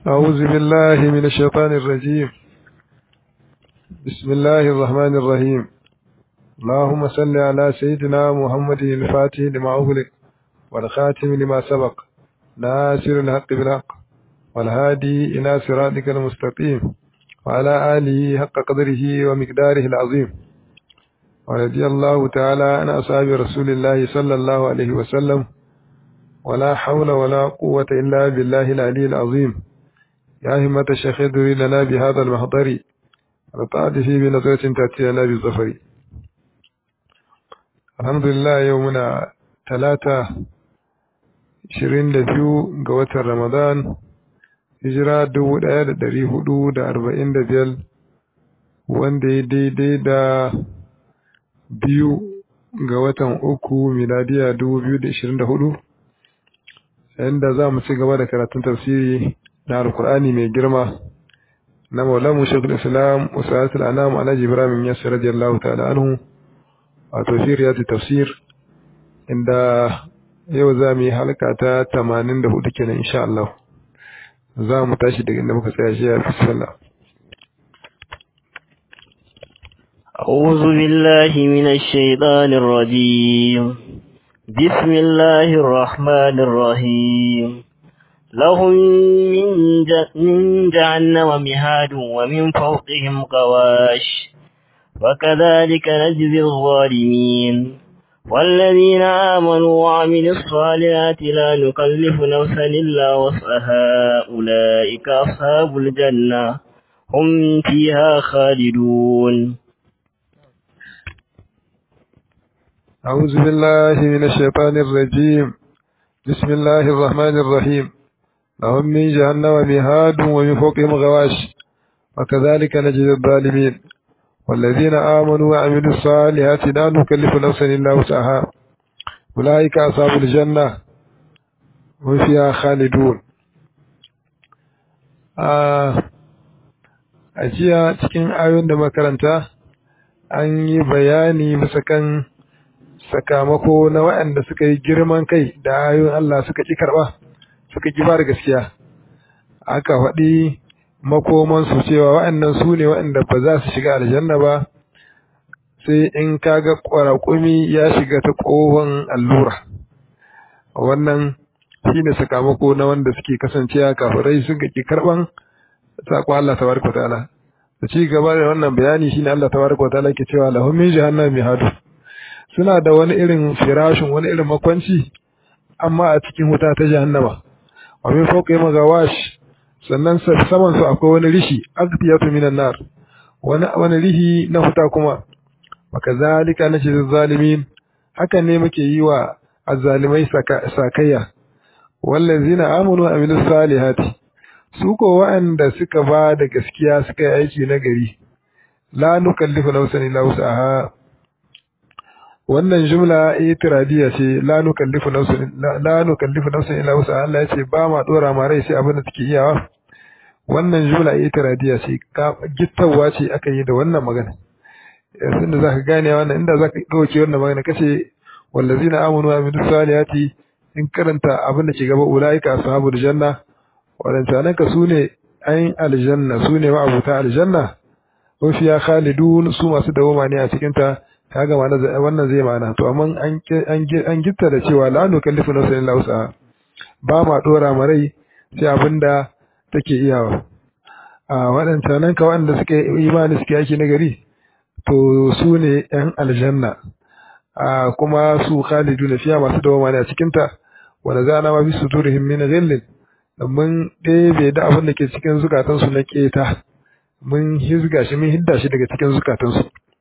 أعوذ بالله من الشيطان الرجيم بسم الله الرحمن الرحيم اللهم صل على سيدنا محمد الفاتح لما أغلق والخاتم لما سبق ناصر الحق بالحق والهادي إلى صراطك المستقيم وعلى آله حق قدره ومقداره العظيم ورضي الله تعالى عن أصحاب رسول الله صلى الله عليه وسلم ولا حول ولا قوة إلا بالله العلي العظيم يا همة الشيخ ادري لنا بهذا المحضر وطعد فيه بنظرة تأتي لنا بالظفر الحمد لله يومنا ثلاثة ishirin da biyu ga watan Ramadan, hijira dubu ɗaya da ɗari hudu da arba'in da biyar, wanda ya daidai da biyu ga watan uku miladiya dubu biyu da ishirin da hudu, yadda za mu ci gaba da karatun tafsiri na Alkur'ani mai girma na Maulamu Shekul Islam Usalatul Anam Alhaji Ibrahim Yasir radiyallahu ta'ala anhu a tafsir tafsir inda yau za mu yi halka ta tamanin da hudu kenan insha Allah za mu tashi daga inda muka tsaya shi a fisalla أعوذ بالله من الشيطان الرجيم بسم الله الرحمن الرحيم لهم من, من جهنم مهاد ومن فوقهم غواش وكذلك نجزي الظالمين والذين آمنوا وعملوا الصالحات لا نكلف نفسا إلا وسعها أولئك أصحاب الجنة هم فيها خالدون أعوذ بالله من الشيطان الرجيم بسم الله الرحمن الرحيم لهم من جهنم مهاد ومن فوقهم غواش وكذلك نجد الظالمين والذين آمنوا وعملوا الصالحات لا نكلف نفسا إلا وسعها أولئك أصحاب الجنة هم فيها خالدون a jiya cikin ayoyin da makaranta an yi bayani bisa kan sakamako na waɗanda suka yi girman kai da ayoyin Allah suka ƙi karɓa suka ƙi ba da gaskiya aka faɗi makomansu cewa waɗannan su ne waɗanda ba za su shiga aljanna ba sai in kaga ƙwaraƙumi ya shiga ta ƙohon allura wannan shi ne sakamako na wanda suke kasancewa kafirai sun ki karɓan saƙo Allah tabaraka ta'ala da ci gaba da wannan bayani shine Allah tabaraka ta'ala ke cewa lahum min jahannam mihadu suna da wani irin firashin wani irin makwanci amma a cikin wuta ta jahannama wa min fawqihim gawash sannan saman su akwai wani rishi aqtiyatu minan nar wani wani rihi na huta kuma wakazalika najzi zalimin hakan ne muke yi wa azzalimai sakayya wallazina amanu wa amilus salihati su ko wa'anda suka ba da gaskiya suka yi aiki na gari la nukallifu nafsan illa wus'aha wannan jumla itiradiya ce la nukallifu nafsan la nukallifu nafsan illa wus'aha Allah ya ce ba ma dora ma rai sai abin da take iyawa wannan jumla itiradiya ce gittawa ce aka yi da wannan magana yanzu da zaka gane wannan inda zaka dauke wannan magana kace wallazina amanu wa amilus salihati in karanta abin da ke gaba ulaika ashabul janna wadannan ka sune ayin aljanna sune ma abuta aljanna ko fiya khalidun su masu dawoma ne a cikin ta kaga wannan zai mana to amma an an gitta da cewa la nukallifu nafsan illa wus'aha ba ma dora ma rai sai abinda take iyawa a waɗancan nan ka waɗanda suke imani suke yaki na gari to su ne ‘yan aljanna a kuma su khalidu na fiya masu dawama ne a cikinta wanda za na mafi su turihim min ghillin mun ɗebe da abin da ke cikin zukatansu na keta mun hizga shi mun hidda shi daga cikin zukatansu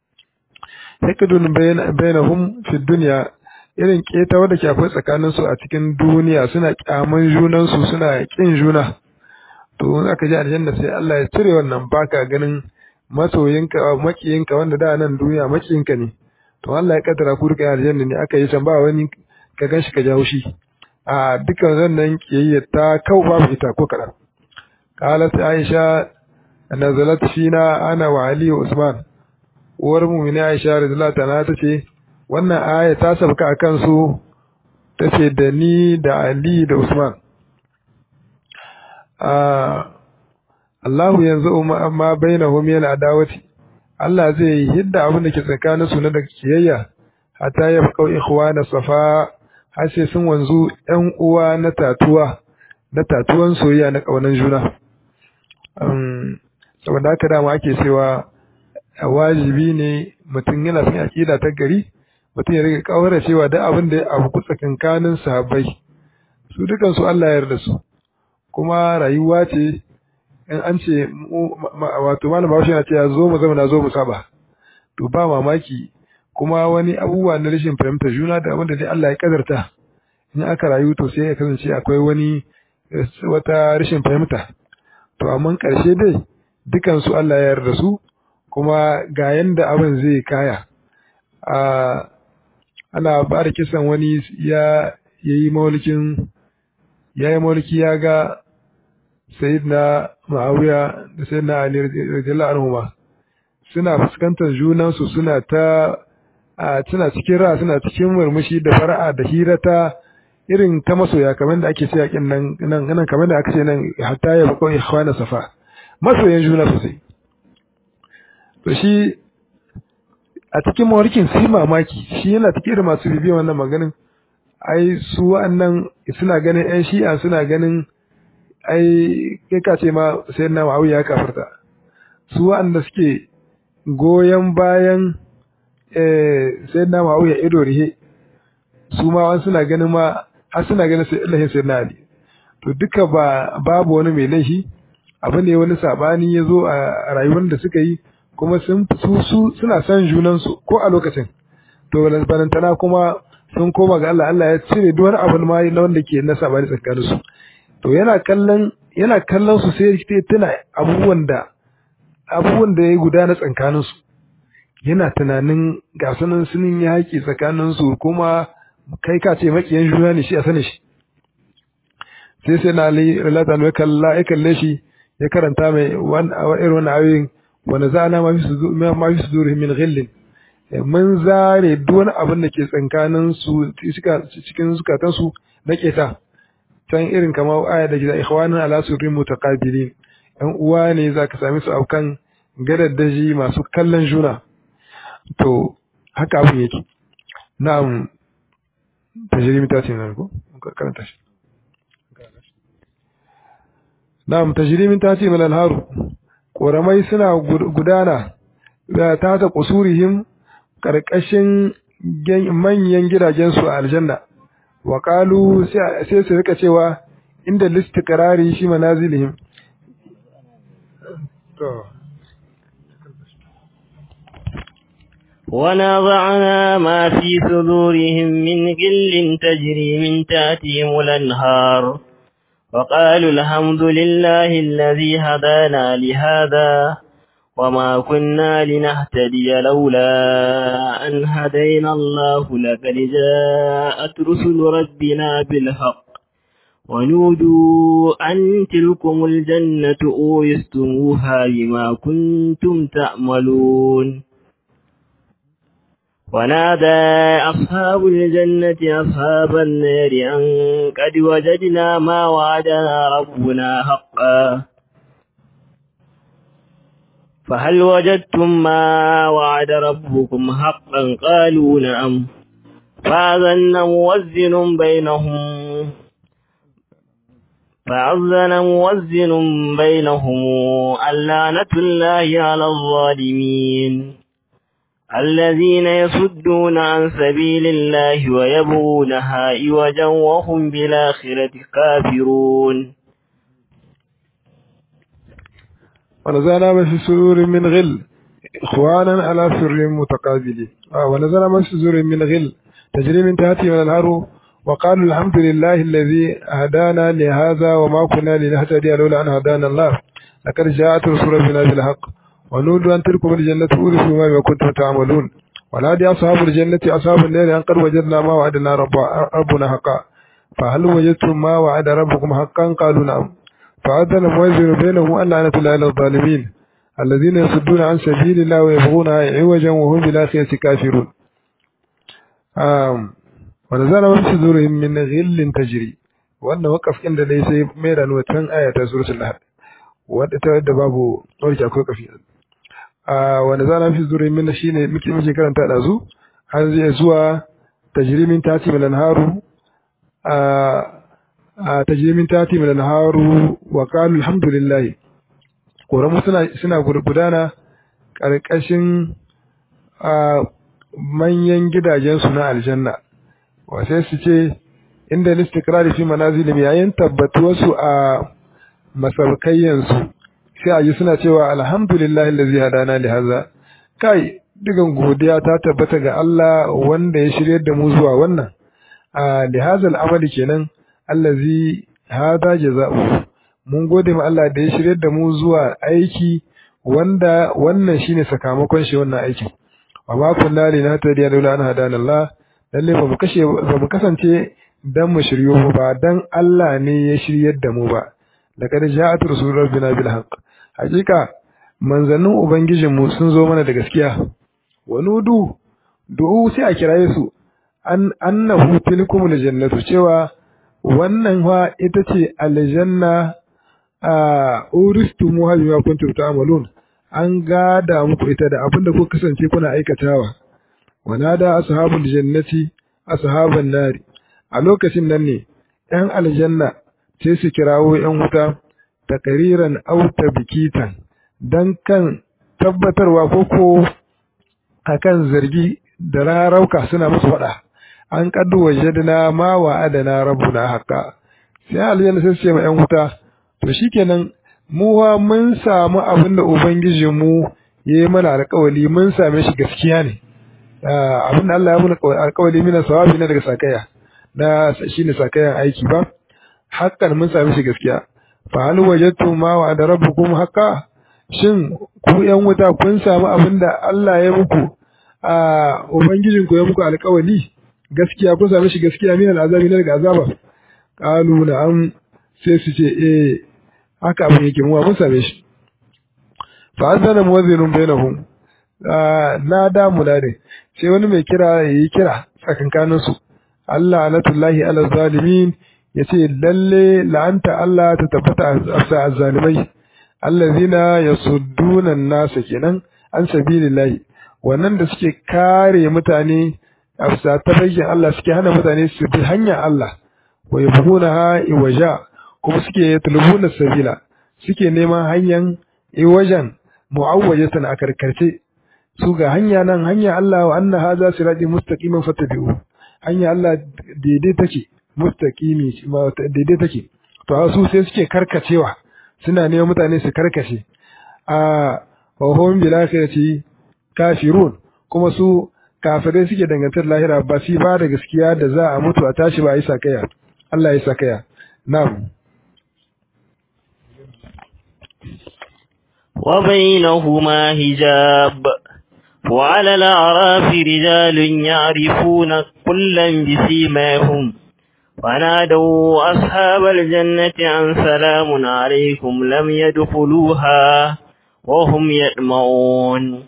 hikidun bainahum fi duniya irin keta wadda ke akwai tsakaninsu a cikin duniya suna kyaman junansu suna kin juna to in aka ji aljanna sai Allah ya cire wannan baka ganin masoyinka makiyinka wanda da nan duniya makiyinka ne to Allah ya kaddara ku duka aljanna ne aka yi can ba wani ka ganshi ka jawo shi a dukkan wannan kiyayya ta kau babu ita ko kadan qalat aisha nazalat fina ana wa ali wa usman uwar mu'mini aisha radhiyallahu ta'ala tace wannan aya ta sabka akan su tace da ni da ali da usman Allahu yanzu ma bainahum min adawati Allah zai hidda abin da ke tsakanin su na da kiyayya hatta ya baqau ikhwana safa har sai sun wanzu ƴan uwa na tatuwa na tatuwan soyayya na kaunan juna um saboda haka dama ake cewa wajibi ne mutum yana son aqida ta gari mutum ya rika kawara cewa duk abin da ya abu tsakankanin sahabbai su dukan su Allah ya yarda su kuma rayuwa ce in an ce wato malam Bahaushe yana cewa zo mu zama na zo mu saba to ba mamaki kuma wani abubuwa na rashin fahimtar juna da abin da dai Allah ya kadarta in aka rayu to sai ya kasance akwai wani wata rashin fahimta to amma karshe dai dukan su Allah ya yarda su kuma ga yanda abin zai kaya a ana ba da kisan wani ya yayi maulikin yayi mauliki ya ga sayyidina Muawiya da sayyidina Ali radiyallahu anhu suna fuskantar junansu suna ta a suna cikin ra suna cikin murmushi da fara'a da hirata irin ta masoya kamar da ake ce yakin nan nan nan kamar da aka ce nan hatta ya bako ikhwana safa masoyan juna sosai to shi a cikin mawarkin sai mamaki shi yana cikin irin masu bibiyan wannan maganin ai su wa'annan suna ganin ƴan shi'a suna ganin ai kai ka ce ma sai na Muawiya ya kafarta su wa'anda suke goyon bayan eh sai na Muawiya ido rihe su ma wani suna ganin ma har suna ganin sai Allah sai na Ali to duka ba babu wani mai laifi abu ne wani sabani ya zo a rayuwar da suka yi kuma sun su su suna son junan su ko a lokacin to balantana kuma sun koma ga Allah Allah ya cire duk wani abu ma na wanda ke na sabani tsakanin su to yana kallon yana kallon su sai ya tuna abubuwan da abubuwan da ya gudana tsakanin su yana tunanin ga sunan sunin yaki tsakanin su kuma kai ka ce makiyan juna ne shi a sani shi sai sai na ali relata ne kalla ya kalle shi ya karanta mai irin wani ayoyin wanda za na ma fi su zuri min ghillin mun zare duk wani abin da ke tsakanin su cikin zukatan su na keta can irin kamar aya da gida ikhwanan ala surrin mutaqabilin yan uwa ne zaka sami su aukan gadaddaji masu kallon juna to haka abin yake na'am tajrimi ta ce nan ko karanta shi na'am tajrimin ta ce malal haru koramai suna gudana da ta ta kusurihim karkashin manyan gidajen su a aljanna wa qalu sai su rika cewa inda listiqrari shi manazilihim to ونضعنا ما في صدورهم من غل تجري من تحتهم الأنهار وقالوا الحمد لله الذي هدانا لهذا وما كنا لنهتدي لولا أن هدينا الله لقد جاءت رسل ربنا بالحق ونودوا أن تلكم الجنة أورثتموها بما كنتم تعملون ونادى أصحاب الجنة أصحاب النار أن قد وجدنا ما وعدنا ربنا حقا فهل وجدتم ما وعد ربكم حقا قالوا نعم فأذن موزن بينهم فأذن موزن بينهم اللعنة الله على الظالمين الذين يصدون عن سبيل الله ويبغونها عوجا وهم بالآخرة كافرون ونزلنا ما في سرور من غل إخوانا على سر متقابلين آه ونزلنا ما في سرور من غل تجري من تحتهم الأنهار وقالوا الحمد لله الذي هدانا لهذا وما كنا لنهتدي لولا أن هدانا الله لقد جاءت رسول ربنا بالحق ونودوا أن تلكم الجنة أورثوا ما كنتم تعملون ونادي أصحاب الجنة أصحاب النار أن قد وجدنا ما وعدنا رب ربنا حقا فهل وجدتم ما وعد ربكم حقا قالوا نعم فأذن موزن بينهم أن لعنة الله على الظالمين الذين يصدون عن سبيل الله ويبغونها عوجا وهم بالآخرة كافرون آم ونزل من صدورهم من غل تجري وأن وقف عند ليس ميرا وتن آية سورة الأحد wadda ta wadda babu warke akwai kafi a wanda zana fi zuri min shine muke muke karanta da zu har zai zuwa tajrimin tati min anharu a tajrimin tati min anharu wa qalu alhamdulillah koramu suna suna gudana karkashin manyan gidajensu na aljanna wa sai su ce inda listikrari fi manazilin yayin tabbatuwarsu a masarkayyansu sai a ji suna cewa alhamdulillah allazi hadana li hadha kai digan godiya ta tabbata ga Allah wanda ya shiryar da mu zuwa wannan a li hadha al'amali kenan allazi hada jaza'u mun gode ma Allah da ya shiryar da mu zuwa aiki wanda wannan shine sakamakon shi wannan aikin wa ma kunna linahtadiya laula an hadana Allah lalle ba mu kashe ba mu kasance dan mu shiryo mu ba dan Allah ne ya shiryar da mu ba laqad ja'at rasulur rabbina bil haqq hakika manzannin ubangijin mu sun zo mana da gaskiya wa nudu du'u sai a kiraye su an annahu tilkumul jannatu cewa wannan wa ita ce aljanna a uristumu bima kuntum ta'malun an gada muku ita da abinda kuka kasance kuna aikatawa wanada ashabul jannati ashaban nari a lokacin nan ne ‘yan aljanna sai su kirawo ‘yan wuta takariran auta bikitan don kan tabbatarwa ko ko a kan zargi da rarauka suna musu faɗa an kaddu wajadna ma wa adana rabbuna haqqa sai aljanna sai su ce ma ‘yan wuta to shikenan mu wa mun samu abin da ubangijinmu ya yi mana alƙawali mun same shi gaskiya ne abin da Allah ya muna alƙawali mina sawabi na daga sakaya na shine sakayan aiki ba hakan mun same shi gaskiya fa hal wajadtum ma wa da rabbukum haqqa shin ku yan wuta kun samu abin da Allah ya muku a ubangijin ku ya muku alƙawali gaskiya kun same shi gaskiya min al'azabi na daga azaba qalu na'am sai su ce eh haka abin yake mu mun same shi fa azana muwazzinun bainahum na da munade sai wani mai kira yayi kira tsakankanin su Allah anatullahi ala zalimin yace lalle la'anta Allah ta tabbata a azzalimai allazina yasudduna an-nasa kenan an sabilillahi wannan da suke kare mutane a bisa tabayyin Allah suke hana mutane su bi hanyar Allah wa yabghunaha iwaja kuma suke yatlubuna sabila suke neman hanyar iwajan mu'awwajatan a karkarce su ga hanya nan hanya Allah wa anna hadha sirati mustaqiman fattabi'u hanya Allah daidai take mustaqimi daidai take to su sai suke karkacewa suna neman mutane su karkace a wa hum bil akhirati kafirun kuma su kafirai suke dangantar lahira ba su ba da gaskiya da za a mutu a tashi ba a yi sakaya Allah ya sakaya na'am وبينهما حجاب وعلى الأعراف رجال يعرفون كلا بسيماهم ونادوا أصحاب الجنة أن سلام عليكم لم يدخلوها وهم يطمعون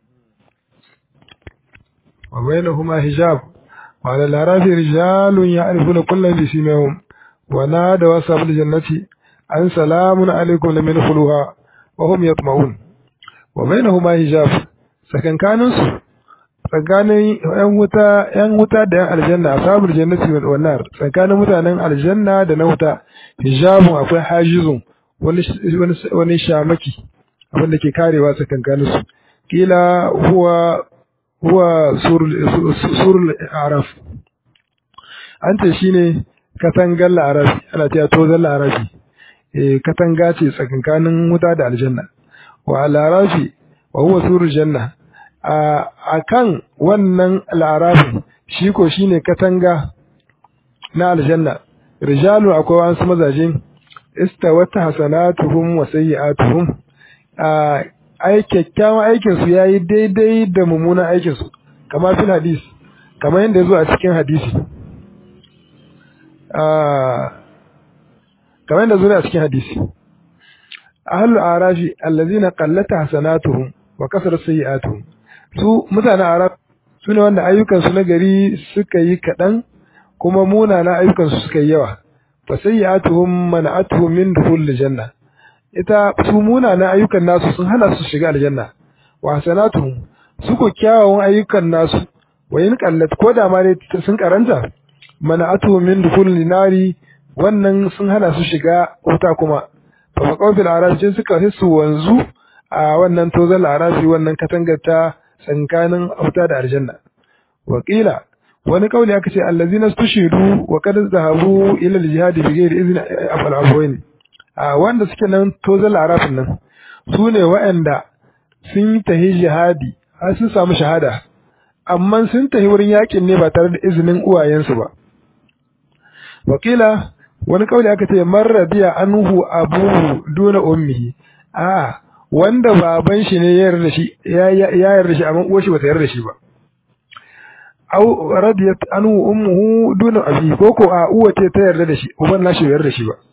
وبينهما حجاب وعلى الأعراف رجال يعرفون كلا بسيماهم ونادوا أصحاب الجنة أن سلام عليكم لم يدخلوها وهم يطمعون وبينهما حجاب sakankanin su tsakanin yan wuta yan wuta da yan aljanna ashabul jannati wal nar tsakanin mutanen aljanna da na wuta hijabun akwai hajizun wani wani shamaki abin da ke karewa tsakankanin su kila huwa huwa surul araf an ce shine katangar larabi ana cewa tozan larabi eh katanga ce tsakankanin wuta da aljanna wa larafi wa huwa surul janna a kan wannan larabi shi ko shine katanga na aljanna rijalu akwai wasu mazaje istawat hasanatuhum wa sayyi'atuhum a ai kyakkyawan aikin su yayi daidai da mummunan aikin su kamar fil hadis kamar yadda yazo a cikin hadisi a kamar yadda zuwa a cikin hadisi ahlul arafi allazina qallata hasanatuhum wa kasara sayyi'atuhum su mutanen arab su ne wanda ayyukan su na gari suka yi kaɗan kuma munana ayyukan su suka yi yawa fa sayyi'atuhum mana'atuhum min dukhul janna ita su munanan ayyukan nasu sun hana su shiga aljanna wa hasanatuhum su ko kyawawan ayyukan nasu wa in qallat ko da ma dai sun karanta mana'atu min dukhulin nari wannan sun hana su shiga wuta kuma fa faqaw fil arafi suka hisu wanzu a wannan tozal arafi wannan katangar ta tsankanin wuta da aljanna wakila wani kauli aka ce allazina stushidu wa qad zahabu ila al-jihad bi ghairi izni afal abwain a wanda suke nan tozal arafin nan su ne waɗanda sun yi tahi jihadi har sun samu shahada amma sun tahi wurin yakin ne ba tare da izinin uwayensu ba wakila wani kauli aka ce marradiya anhu abuhu duna ummihi a wanda baban shi ne ya yarda shi ya yarda shi amma uwar shi bata yarda shi ba aw radiyat anhu ummuhu duna abi ko ko a uwa ce ta yarda da shi uban nashi bai yarda shi ba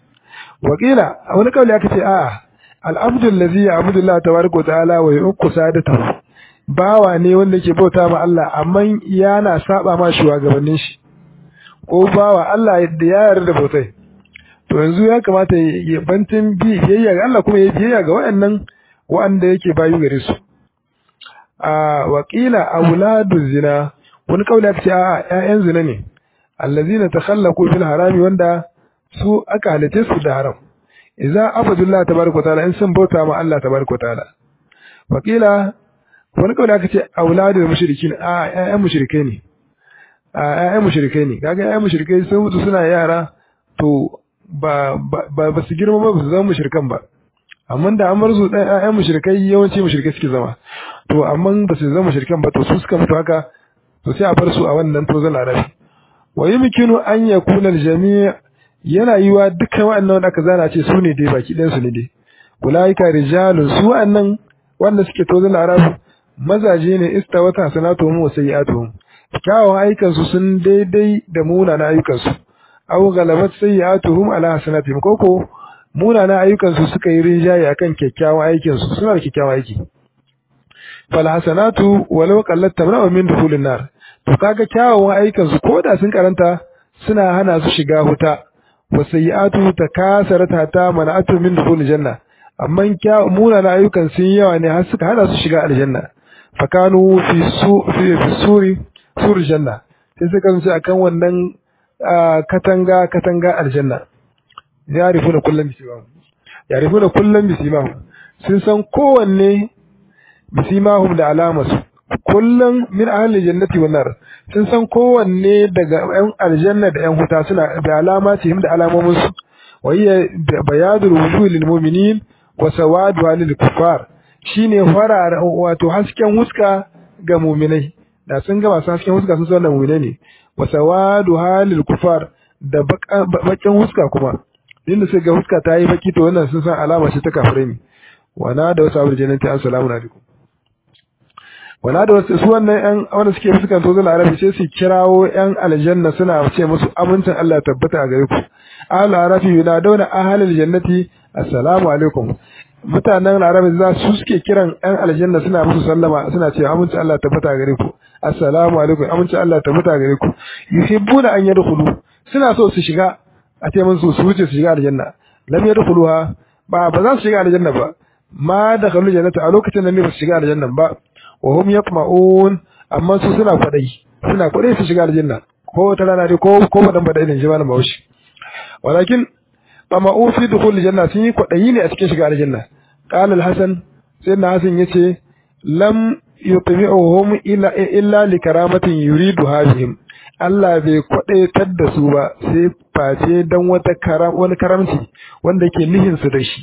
wakila wani kauli aka ce a al-abdu allazi ya'budu Allah tabaraka wa ta'ala wa yuqu sadatahu bawa ne wanda ke bauta ma Allah amma yana saba ma shugabannin shi ko bawa Allah da ya yarda bautai to yanzu ya kamata ya bantin bi biyayya ga Allah kuma ya biyayya ga waɗannan waɗanda yake bayu gare su a wakila auladu zina wani kauli aka ce a ƴaƴan zina ne allazina takhallaqu fil harami wanda su aka halice su da haram idza abadullah tabaraka taala in sun bauta ma Allah tabaraka taala wakila wani kauli aka ce auladu mushrikin a ƴaƴan mushrikai ne a ƴaƴan mushrikai ne kaga ƴaƴan mushrikai sun mutu suna yara to ba ba ba su girma ba su zama mushrikan ba amma da an bar su ɗan ƴaƴan mushrikai yawanci mushrikai suke zama to amma ba su zama mushrikan ba to su suka mutu haka to sai a bar su a wannan tozon arabi wa yumkinu an yakuna al-jami' yana yiwa dukkan waɗannan wanda aka zana ce su ne dai baki ɗayan su ne dai ulaika rijalun su wa'annan wanda suke tozon arabi mazaje ne istawata hasanatuhum wa sayyi'atuhum kyawun ayyukansu sun daidai da munanan ayyukansu aw galabat sayyi'atuhum ala hasanatihim koko munanan ayyukansu suka yi rinjaye akan kyakkyawan aikinsu suna da kyakkyawan aiki fal hasanatu walau qallat tamna'u min dukhulin nar to kaga kyawawan ayyukansu koda sun karanta suna hana su shiga huta wa sayyi'atu takasarata ta mana'atu min dukhulil janna amma munanan ayyukan sun yawa ne har suka hana su shiga aljanna fakanu fi su fi suri sur janna sai suka kasance akan wannan katanga katanga aljanna yarifuna kullum bisimahum yarifuna kullum bisimahum sun san kowanne bisimahum da alamarsu kullum min ahli jannati wan nar sun san kowanne daga yan aljanna da yan huta suna da alamatihim da alamomin su wa hiya bayadul wujuh lil mu'minin wa sawadu lil kuffar shine farar wato hasken huska ga mu'minai da sun ga masu hasken huska sun san wannan mu'minai ne wa sawadu halil kufar da bakin huska kuma inda sai ga huska ta yi baki to wannan sun san alama ce ta kafirai ne wana da wasu abul jannati assalamu alaikum wana da wasu su wannan yan wanda suke fuskan to zuwa arabi sai su kirawo yan aljanna suna ce musu amincin Allah tabbata a gare ku ahlul arabi yunaduna ahlul jannati assalamu alaikum mutanen arabi za su suke kiran yan aljanna suna musu sallama suna cewa amincin Allah tabbata a gare ku assalamu alaikum amincin Allah tabbata a gare ku yuhibbuna an yadkhulu suna so su shiga a ce musu su wuce su shiga aljanna lam yadkhuluha ba ba za su shiga aljanna ba ma dakhalu jannata a lokacin da ne ba su shiga aljanna ba wa hum yatma'un amma su suna kwadai suna kwadai su shiga aljanna ko wata rana dai ko ko madan bada idan jama'a Bahaushe walakin tama'u fi dukhul janna sun yi kwadayi ne a cikin shiga aljanna qala al-hasan sayyidina hasan yace lam yutmi'uhum illa illa li karamatin yuridu bihim Allah bai kwadaitar da su ba sai face dan wata karam wani karamci wanda yake nihin su da shi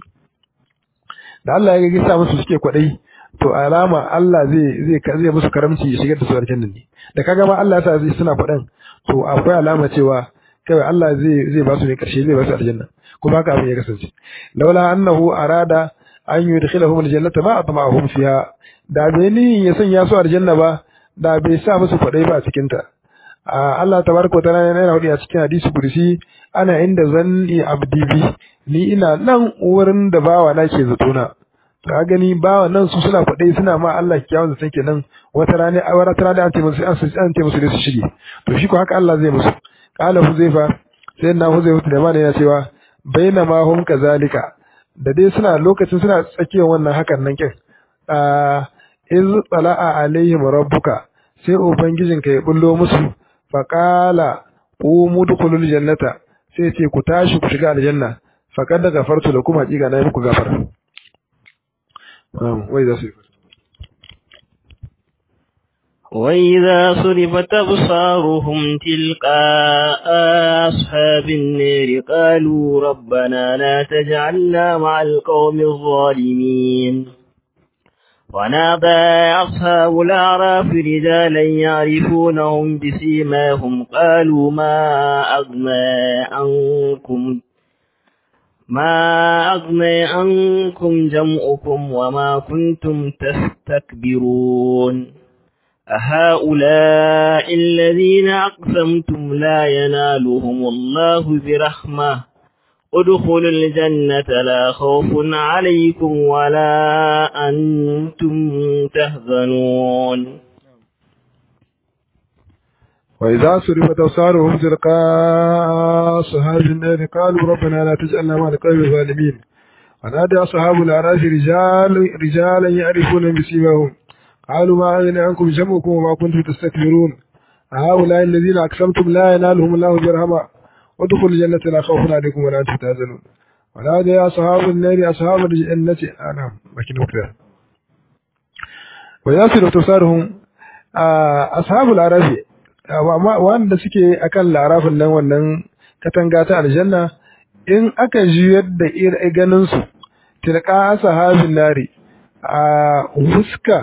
da Allah ya ga sa musu suke kwadai to alama Allah zai zai zai musu karamci ya shigar da su aljanna ne da kaga ma Allah ya sa zai suna fadan to akwai alama cewa kai Allah zai zai ba su ne karshe zai ba su aljanna kuma haka abin ya kasance laula annahu arada an yudkhilahum aljannata ma atma'ahum fiha da bai ni ya sanya su aljanna ba da bai sa musu kwadai ba a cikin ta Allah tabaraka ta'ala yana hudu a cikin hadisi kursi ana inda zanni abdi bi ni ina nan wurin da bawa na ke zato na ka gani bawa nan su suna kwadai suna ma Allah kiyawun zaton kenan wata rana a wata rana an ce musu an an ce musu da su shige to shi ko haka Allah zai musu qala huzaifa sai na huzaifa da mana yana cewa bainama hum kazalika da dai suna lokacin suna tsakiyar wannan hakan nan kin a iz tsala'a alaihim rabbuka sai ubangijinka ya bullo musu faqala qumu dukhulul jannata sai ce ku tashi ku shiga aljanna faqad da gafartu da kuma hakika na yi muku gafara wai za su yi وإذا صرفت أبصارهم تلقاء أصحاب النار قالوا ربنا لا تجعلنا مع القوم الظالمين ونادى أصحاب الأعراف رجالا يعرفونهم بسيماهم قالوا ما أغنى عنكم ما أغنى عنكم جمعكم وما كنتم تستكبرون أهؤلاء الذين أقسمتم لا ينالهم الله برحمة ادخلوا الجنة لا خوف عليكم ولا أنتم تهزنون وإذا صرفت أبصارهم تلقاء أصحاب النار قالوا ربنا لا تجعلنا مع القوم الظالمين ونادى أصحاب الأعراف رجال رجالا يعرفون بسيماهم قالوا ما أغنى عنكم جمعكم وما كنتم تستكبرون هؤلاء الذين أقسمتم لا ينالهم الله برحمة وادخلوا الجنة لا خوف عليكم ولا أنتم تحزنون ونادى أصحاب النار أصحاب الجنة أنا مكين وكذا وإذا صرفت أبصارهم أصحاب الأعراف wanda suke akan larafin nan wannan katanga ta aljanna in aka juyar da ganin su tilka ashabin nari a huska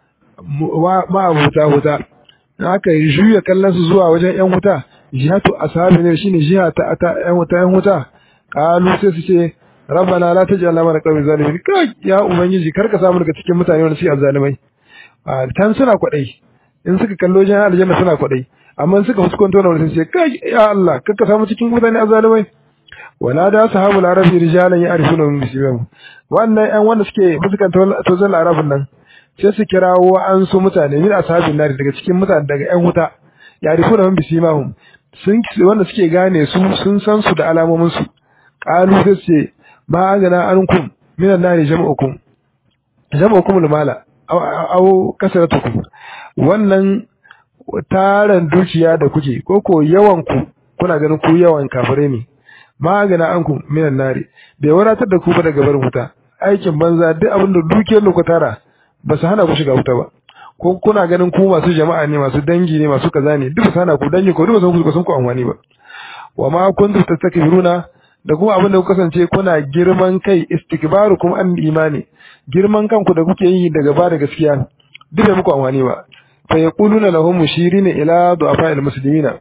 ma'abuta wuta aka juya kallon su zuwa wajen yan wuta jihatu ashabi ne shine jiha ta ta yan wuta yan wuta kalu sai su ce rabbana la taj'alna mana qawmi zalimin kai ya ubangiji kar ka samu daga cikin mutane wanda suke azzalimai tan suna kwadai in suka kallo wajen aljanna suna kwadai amma suka fuskanto na wurin sai kai ya Allah kar ka samu cikin mutane azzalimai wala da sahabul arabi rijalan ya'rifuna min bisimahum wannan yan wanda suke fuskantar tozan arabin nan sai su kirawo an su mutane min ashabin nari daga cikin mutane daga yan wuta ya'rifuna min bisimahum sun wanda suke gane su sun san su da alamomin su qalu sai ce ma agana ankum minan nari jama'ukum jama'ukum lumala aw kasaratukum wannan taran dukiya da kuke ko ko yawan ku kuna ganin ku yawan kafirai ne magana ankum minan nari bai wadatar da ku ba daga barin wuta aikin banza duk abin da dukiyar da ku tara ba su hana ku shiga wuta ba ko kuna ganin ku masu jama'a ne masu dangi ne masu kaza ne duk su hana ku dangi ko duk sun ku sun ku amfani ba wa ma kuntum tastakbiruna da kuma abin da ku kasance kuna girman kai istikbarukum an imani girman kanku da kuke yi daga ba da gaskiya duk bai muku amfani ba fa yaquluna lahum mushirina ila du'afa'il muslimina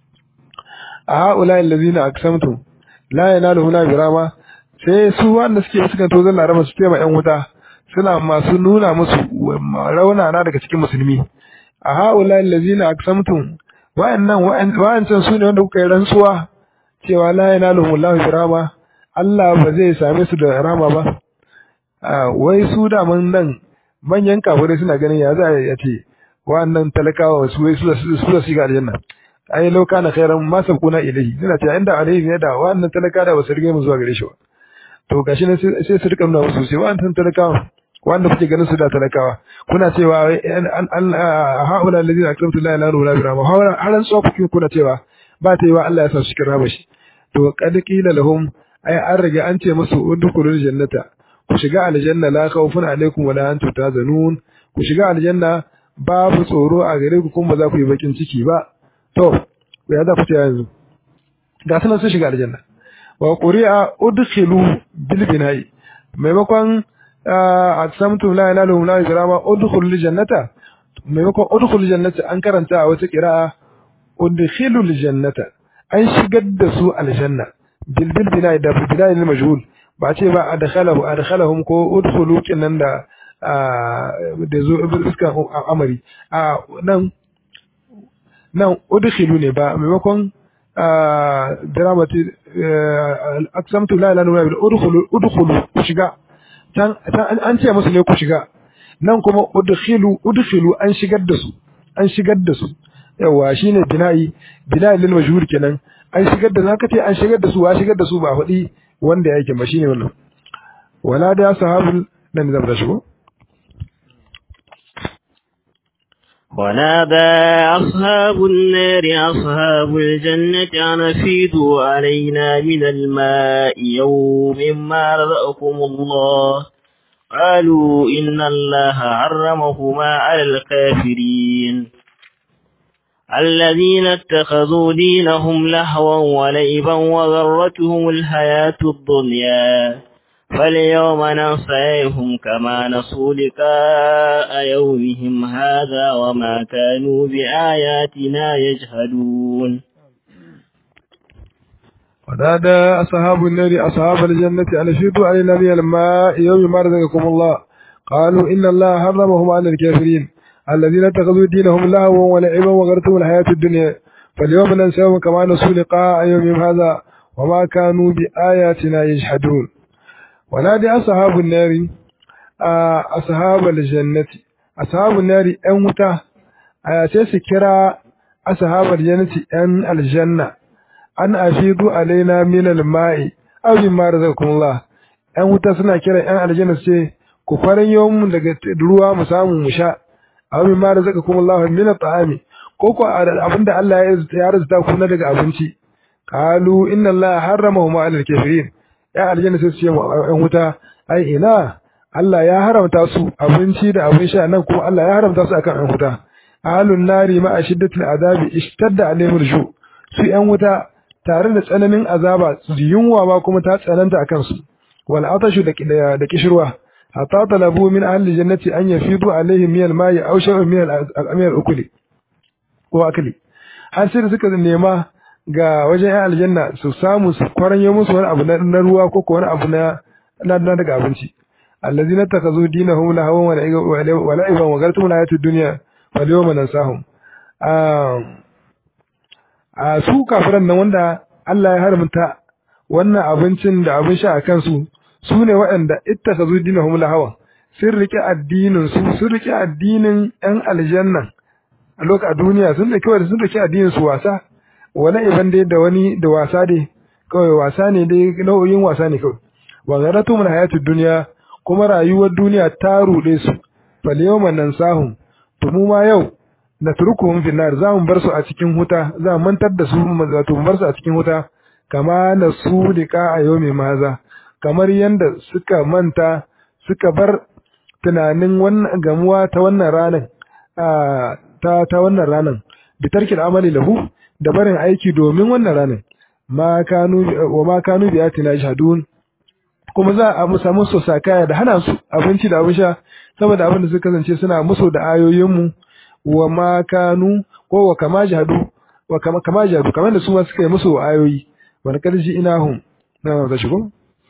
a ha'ula allazina aqsamtum la yanaluhu na birama sai su wanda suke suka to zan laraba su tema yan wuta suna masu nuna musu raunana daga cikin musulmi a haula allazina aqsamtum wa'annan wa'ancan su ne wanda kuka yi rantsuwa cewa la yanaluhu Allahu birama Allah ba zai same su da rama ba wai su da man nan manyan kafirai suna ganin ya za ya ce wa'annan talakawa su wai su su su shiga aljanna ai lau kana khairan ma sabquna ilayhi suna cewa inda alaihi ne da wannan talaka da basu rige mu zuwa gare shi ba to gashi ne sai su rika nuna musu sai wannan talakawa wanda kuke ganin su da talakawa kuna cewa an haula alladhina akramtu la ilaha illa huwa haula haran so kuke kuna cewa ba ta yi wa Allah ya sa su cikin rabashi to qad qila lahum ai an rage an ce musu udkhulul jannata ku shiga aljanna la khawfun alaikum wala antum tazanun ku shiga aljanna babu tsoro a gare ku kuma ba za ku yi bakin ciki ba to ya za ku ce yanzu ga sunan sun shiga aljanna wa quri'a udkhilu bil bina'i maimakon aqsamtu la ilaha illa huwa la udkhulul jannata maimakon udkhulul jannata an karanta a wata qira'a udkhilul jannata an shigar da su aljanna bil bil bina'i da bina'i lil majhul ba ce ba adkhalahu adkhalahum ko udkhulu kinan da da zo iskan amari a nan nan udkhilu ne ba maimakon dramati aksamtu la ilaha illa udkhulu udkhulu ku shiga tan an ce musu ne ku shiga nan kuma udkhilu udkhilu an shigar da su an shigar da su yawa shine bina'i bina'i lil majhur kenan an shigar da zaka ce an shigar da su wa shigar da su ba faɗi wanda yake ba shine wannan wala da ashabul nan da shigo ونادى أصحاب النار أصحاب الجنة أن أفيدوا علينا من الماء يوم ما رزقكم الله قالوا إن الله حرمهما على الكافرين الذين اتخذوا دينهم لهوا ولعبا وغرتهم الحياة الدنيا فاليوم ننسيهم كما نسوا لقاء يومهم هذا وما كانوا بآياتنا يجهدون ونادى أصحاب النار أصحاب الجنة أن أشهدوا علينا من الماء يوم ما رزقكم الله قالوا إن الله حرمهم على الكافرين الذين اتخذوا دينهم لهوا ولعبا وغرتهم الحياة الدنيا فاليوم ننساهم كما نسوا لقاء يومهم هذا وما كانوا بآياتنا يجحدون ونادي أصحاب النار أصحاب الجنة أصحاب النار أن متى sai kira ashabar jannati yan aljanna an afidu alaina min alma'i aw mimma razaqakumullah yan wuta suna kira yan aljanna ce ku faran yawon daga ruwa mu samu mu sha aw mimma razaqakumullah min at'ami ko ko abinda Allah ya rizta ku na daga abinci qalu inna Allah harramahuma 'alal kafirin ya aljanna sai su ce yan wuta ai ina Allah ya haramta su abinci da abin sha nan kuma Allah ya haramta su akan yan wuta ahlun nari ma ashiddatul azabi ishtadda alaihim rushu su yan wuta tare da tsananin azaba yunwa ma kuma ta tsananta akan su wal atashu da da kishirwa hatta talabu min ahli jannati an yafidu alaihim min al-ma'i aw shay'un min al-amir ukuli ko akli har sai da suka nema ga wajen yan aljanna su samu su kwaranyo musu wani abu na ruwa ko wani abu na na daga abinci allazina takazu dinahum lahawan wa la'iban wa gartum hayatud dunya wal yawma nansahum a su kafiran nan wanda Allah ya haramta wannan abincin da abin sha a kansu su ne waɗanda ittakazu dinahum lahawan sun rike addinin su sun rike addinin yan aljanna a lokacin duniya sun rike wanda sun rike addinin su wasa wala iban dai da wani da wasa dai kawai wasa ne dai nau'in wasa ne kawai wa garatu min hayatud dunya kuma rayuwar duniya ta rude su fal yawma nansahum to mu ma yau na turkuhum fil nar za mu bar su a cikin huta za mu mantar da su wato mu bar su a cikin huta kama na su lika a yawmi maza kamar yanda suka manta suka bar tunanin wannan gamuwa ta wannan ranan ta ta wannan ranan bitarkil amali lahu da barin aiki domin wannan ranar ma kanu wa ma kanu bi atina jahadun kuma za a musa musu sakaya da hana su abinci da abin sha saboda abin da suka kasance suna musu da ayoyin mu wa ma kanu ko wa kama jahadu wa kama kama jahadu kamar da su ma suka yi musu ayoyi wa karji inahum na da shigo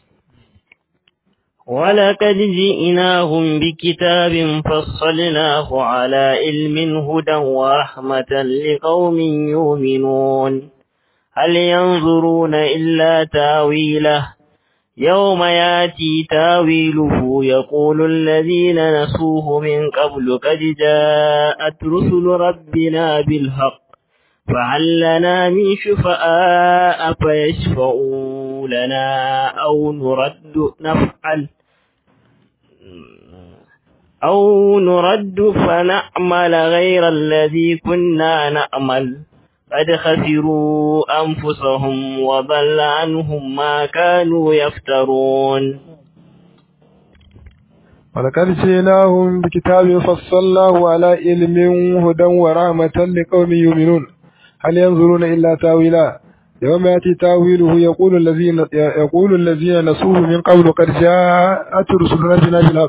ولقد جئناهم بكتاب فصلناه على علم هدى ورحمة لقوم يؤمنون هل ينظرون إلا تاويله يوم ياتي تاويله يقول الذين نسوه من قبل قد جاءت رسل ربنا بالحق فهل لنا من شفعاء فيشفعوا لنا أو نرد نفعل أو نرد فنعمل غير الذي كنا نعمل قد خسروا أنفسهم وضل عنهم ما كانوا يفترون ولقد جئناهم بكتاب فصلناه على علم هدى ورحمة لقوم يؤمنون هل ينظرون إلا تاويلا يوم يأتي تاويله يقول الذين يقول الذين نسوه من قبل قد جاءت رسل ربنا بالحق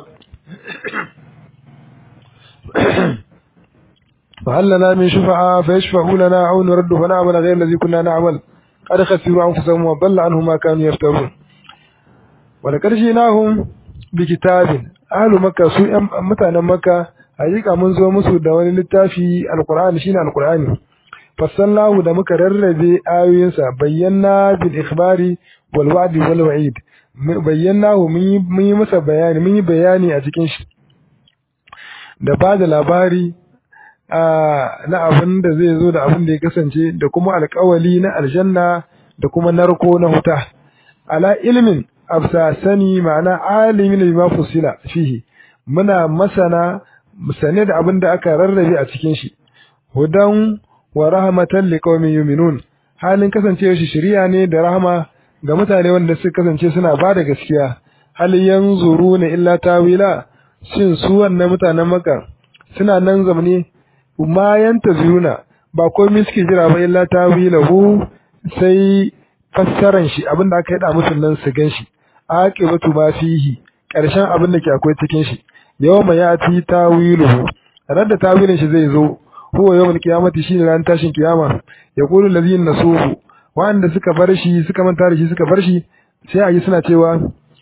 فهل لنا من شفعاء فيشفعوا لنا أو نرد فنعمل غير الذي كنا نعمل قد خسروا أنفسهم وضل عنهم ما كانوا يفترون ولقد جئناهم بكتاب أهل مكة سوء متانا مكة حقيقة من زو مسو دواني للتافي القرآن شين القرآن fassallahu da muka rarrabe ayoyinsa bayyana bil ikhbari wal wa'di wal wa'id bayyanahu mun yi masa bayani mun yi bayani a cikin shi da ba da labari na abin da zai zo da abin da ya kasance da kuma alkawali na aljanna da kuma narko na huta ala ilmin afsa sani ma'ana alimin bima fusila fihi muna masana sane da abin da aka rarrabe a cikin shi hudan wa rahmatan liqaumin yu'minun halin kasancewa shi shari'a ne da rahama ga mutane wanda suka kasance suna ba da gaskiya hal yanzuruna illa tawila shin su wannan mutanen maka suna nan zamani ma yantazuna ba komai suke jira ba illa tawilahu sai fassaran shi abinda aka yada musu nan su gan shi aqibatu ma fihi karshen abin da ke akwai cikin shi yawma yati tawiluhu ran da tawilin shi zai zo huwa yawmul qiyamati shine ran tashin kiyama yaqulu allazina nasuhu wanda suka bar shi suka manta da shi suka bar shi sai a yi suna cewa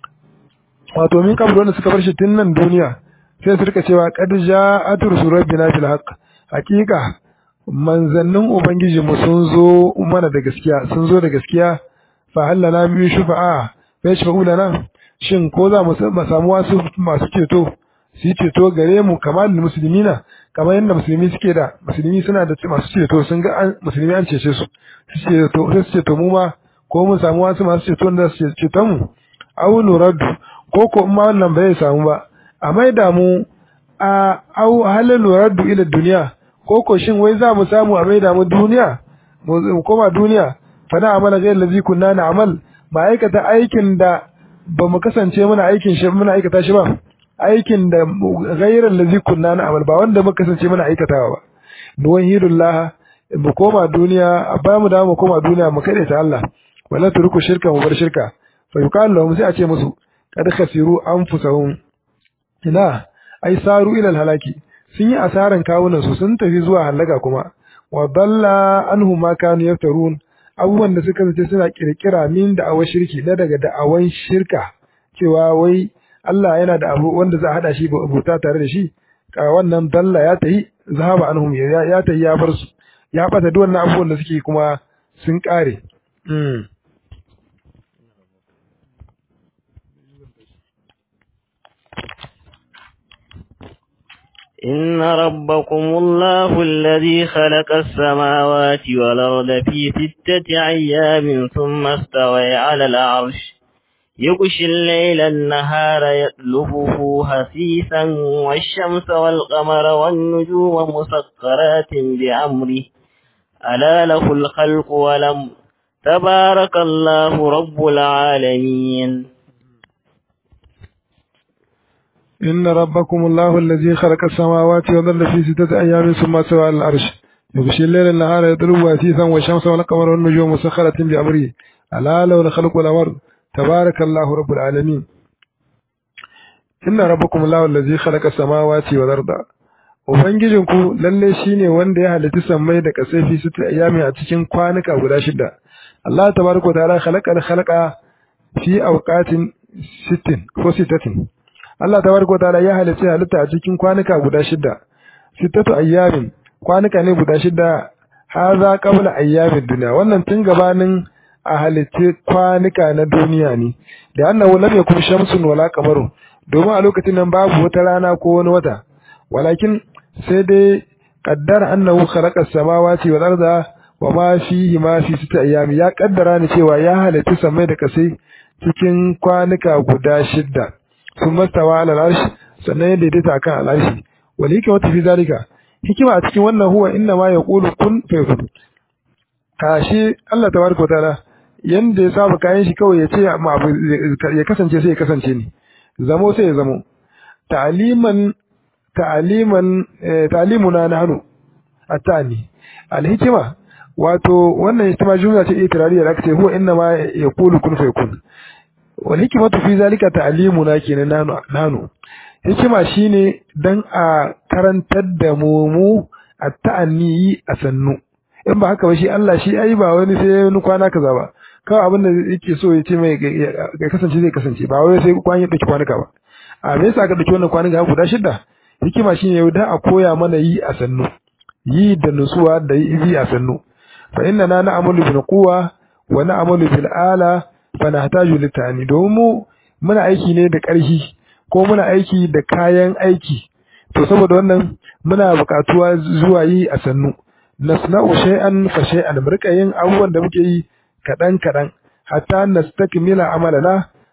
wato min kabul wanda suka bar shi tun nan duniya sai su rika cewa qad ja'at rusul rabbina bil haqq haqiqa manzannin ubangiji mu sun zo mana da gaskiya sun zo da gaskiya fa hallana min shufa'a fa yashfa'u lana shin ko za mu samu wasu masu ceto su ceto gare mu kamar musulmina kamar yadda musulmi suke da musulmi suna da masu ceto sun ga musulmi an cece su su ceto sai su ceto mu ma ko mun samu wasu masu ceto da su ceto mu au nuraddu ko ko ma wannan bai samu ba a maida mu a au halin nuraddu ila duniya ko ko shin wai za mu samu a maida mu duniya mu koma duniya fa na amala ghayr allazi kunna na'mal ma aikata aikin da ba mu kasance muna aikin shi muna aikata shi ba aikin da ghayr allazi kunna na'mal ba wanda muka kasance muna aikatawa ba nuwahidullah mu koma duniya ba mu da mu koma duniya mu kade ta Allah wala turku shirka mu bar shirka fa yuqalu lahum sai a ce musu kad khasiru anfusahum ina ai saru ila halaki sun yi asaran kawunan su sun tafi zuwa halaka kuma wa dalla anhum ma kanu yaftarun abubuwan da suka zace suna kirkira min da awa shirki da daga da'awan shirka cewa wai Allah yana da abu wanda za a hada shi bauta tare da shi ka wannan dalla ya tayi zahaba anhum ya ya tayi ya bar su ya bata duk wannan abubuwan da suke kuma sun kare mm. إن ربكم الله الذي خلق السماوات والأرض في ستة أيام ثم استوى على العرش يغشي الليل النهار يطلبه حثيثا والشمس والقمر والنجوم مسخرات بأمره ألا له الخلق ولم تبارك الله رب العالمين إن ربكم الله الذي خلق السماوات والأرض في ستة أيام ثم استوى على العرش يغشي الليل النهار يطلبه حثيثا والشمس والقمر والنجوم مسخرة بأمره ألا له الخلق والأمر تبارك الله رب العالمين إن ربكم الله الذي خلق السماوات والأرض Ubangijinku lalle shi ne wanda ya halitta sammai da ƙasai fi sita ayyami a cikin kwanuka guda shida. Allah tabaraka wa ta'ala khalaqa khalaqa fi awqatin sittin ko sitatin. Allah tabaraka wa ta'ala ya halitta halitta a cikin kwanuka guda shida. Sittatu ayyamin kwanuka ne guda shida haza qabla ayyamin duniya wannan tun gabanin a halitta kwanuka na duniya ne. Da annahu lam yakun shamsun wala qamarun domin a lokacin nan babu wata rana ko wani wata. Walakin sai dai qaddara annahu khalaqa as-samawati wal arda wa ma fihi ma fi sittati ayyami ya kaddara ni cewa ya halitta samai da kasai cikin kwanuka guda shida. sun mastawa ala al'arshi sannan ya daidaita akan al'arshi wal hikmatu fi zalika hikima a cikin wannan huwa inna ma yaqulu kun fayakun kashi Allah tabaraka wa ta'ala yanda ya saba kayan shi kawai ya ce amma abu ya kasance sai ya kasance ne zamo sai ya zamo ta'liman ta'liman ta'limuna nahnu atani al-hikma wato wannan hikima jumla ce itirariya da aka ce huwa inna ma yaqulu kun fayakun wal hikmatu fi zalika ta'limuna kenan nanu nanu hikima shine dan a karantar da mu mu at-ta'anni a sannu in ba haka ba shi Allah shi ai ba wani sai wani kwana kaza ba kawai abin da yake so ya ce mai ga kasance zai kasance ba wai sai kwan ya dauki kwanuka ba a me yasa ka dauki wannan kwanuka guda shida hikima shine yau da a koya mana yi a sannu yi da nutsuwa da yi a sannu fa inna na na'amalu bil quwa wa na'amalu bil ala fanahtaju litani domin mu muna aiki ne da ƙarfi ko muna aiki da kayan aiki to saboda wannan muna buƙatuwa zuwa yi a sannu nasna'u shay'an fa shay'an murka yin abubuwan da muke yi kaɗan kaɗan hatta nastakmila amalana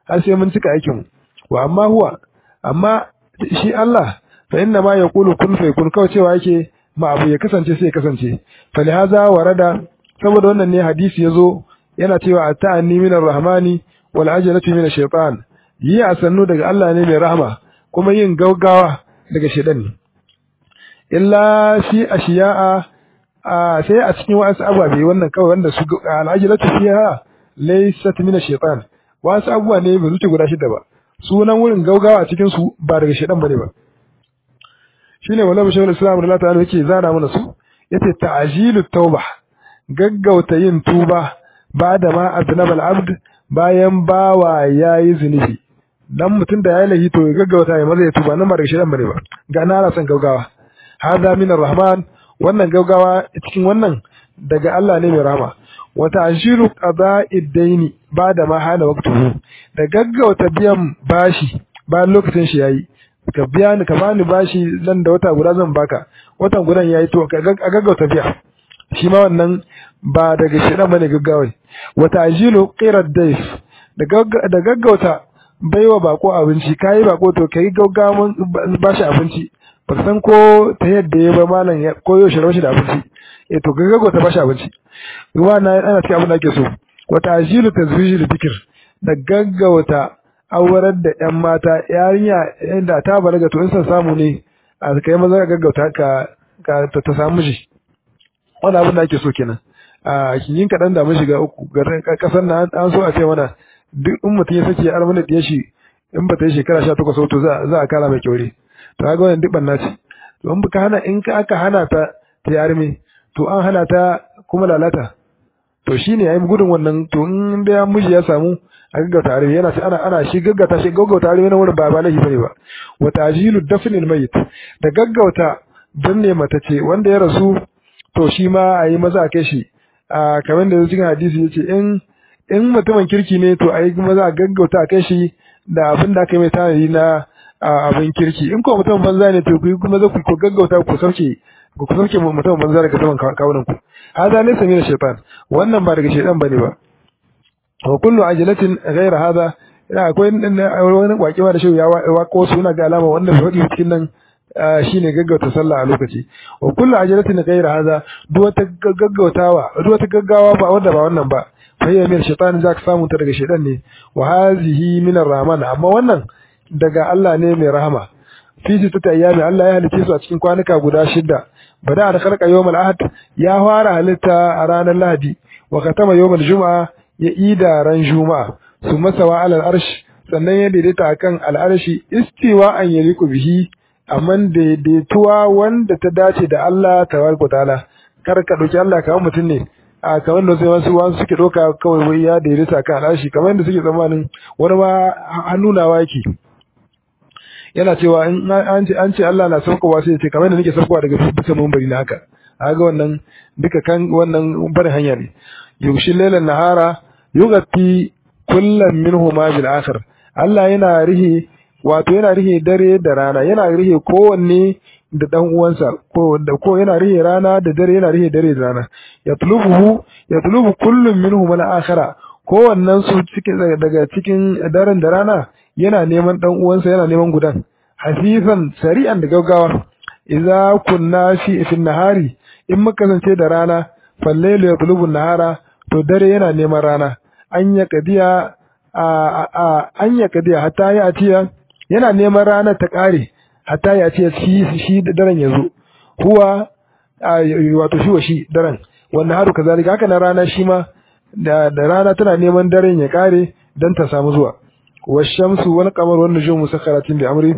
har sai mun cika aikin mu wa amma huwa amma shi Allah fa inna ma yaqulu kun fa yakun kawai cewa yake ma abu ya kasance sai ya kasance fa lihaza warada saboda wannan ne hadisi yazo yana cewa ata'anni minar rahmani wal ajalatu minash shaitan yi a sannu daga Allah ne mai rahama kuma yin gaugawa daga shaitan ne illa fi ashiya'a sai a cikin wasu ababe wannan kawai wanda su al'ajilatu fiha laysat min ash-shaytan wasu abubuwa ne ba zuci guda shida ba sunan wurin gaugawa a cikin su ba daga shaytan bane ba shine wallahi bashir islam Allah ta'ala yake zana mana su yace ta'jilut tauba gaggauta yin tuba ba da ma aznabal abd bayan bawa yayi zunubi dan mutum da yayi lahi to ya gaggauta ya maza ya tuba nan ba daga shaytan bane ba ga na san gaugawa hadha min ar-rahman wannan gaugawa cikin wannan daga Allah ne mai rahama wa ta'shiru qada'id daini bada ma hana waqtuhu da gaggauta biyan bashi bayan lokacin shi yayi ka biya ni ka bani bashi nan da wata guda zan baka watan gudan yayi to ka gaggauta biya shi ma wannan ba daga shedan bane gaggawai wa ta'jilu qirad dayf da gaggauta baiwa bako abinci kai bako to kai gaggawan bashi abinci ba san ko ta yadda ya ba malam ya koyo shi rashi da abinci eh to ga gago ta bashi abinci ruwa na ana cikin abin da ake so wa ta'jilu tazwijil dhikr da gaggauta aurar da yan mata yarinya inda ta balaga to in san samu ne a kai maza ka gaggauta ka ka ta samu miji wannan abin da ake so kenan a kin kadan da mun shiga uku kasar nan an so a ce mana duk in mutum ya sake armana da shi in ba ta yi shekara 18 to za za a kara mai kyaure to ga wannan duk banna ce to in baka hana in ka aka hana ta ta yarme to an hana ta kuma lalata to shine yayi gudun wannan to in da miji ya samu a gaggauta arme yana ana ana shi gaggauta shi gaggauta arme na wurin ba ba lahi bane ba wa tajilu dafnil mayit da gaggauta danne mata ce wanda ya rasu to shi ma a yi maza a kai shi a kamar da cikin hadisi yace in in mutumin kirki ne to a yi maza a gaggauta a kai shi da abin da aka yi mai tanadi na abin kirki in ko mutum banza ne to ku kuma za ku gaggauta ku sauke ku sauke mutum banza daga saman kawunan ku hada laysa min shaytan wannan ba daga shaytan bane ba wa kullu ajalatin ghayra hada ina akwai wani wakewa da shi ya wako suna ga alama wanda bai faɗi cikin nan shine gaggauta sallah a lokaci wa kullu ajalatin ghayra hada duk wata gaggautawa duk wata gaggawa ba wanda ba wannan ba fayya min shaytan zaka samu ta daga shaytan ne wa hazihi min ar-rahman amma wannan daga Allah ne mai rahama fi sittati ayyami Allah ya halice su a cikin kwanuka guda shida bada da khalqa yawmal ahad ya fara halitta a ranar lahadi wa katama yawmal juma'a ya ida ran juma'a summa sawa alal arsh sannan ya daidaita akan al'arshi istiwa an yaliku bihi amma daidaituwa wanda ta dace da Allah tabaraka taala kar ka dauki Allah kamar mutum ne a kamar da sai wasu wasu suke doka kawai wai ya daidaita kan al'arshi kamar da suke tsammanin wani ma hannunawa yake yana cewa in an ce an ce Allah na saukowa sai ce kamar da nake saukowa daga bisa mumbari na haka kaga wannan duka kan wannan barin hanya ne yushi lailan nahara yugatti kullam minhuma bil akhir Allah yana rihe wato yana rihe dare da rana yana rihe kowanne da dan uwansa ko da ko yana rihe rana da dare yana rihe dare da rana yatlubuhu yatlubu kullum minhum al akhira kowannen su cikin daga cikin daren da rana yana neman dan uwansa yana neman gudan hafifan sari'an da gaggawa idza kunna fi fi nahari in muka kasance da rana fallailu yatlubu nahara to dare yana neman rana an ya kadiya a a an ya kadiya hatta ya atiya yana neman rana ta kare hatta ya atiya shi shi da daren yazo huwa wato shi wa shi daren wannan haru kazalika haka na rana shi ma da da rana tana neman daren ya kare dan ta samu zuwa washamsu wal qamar wan nujum musakharatin bi amri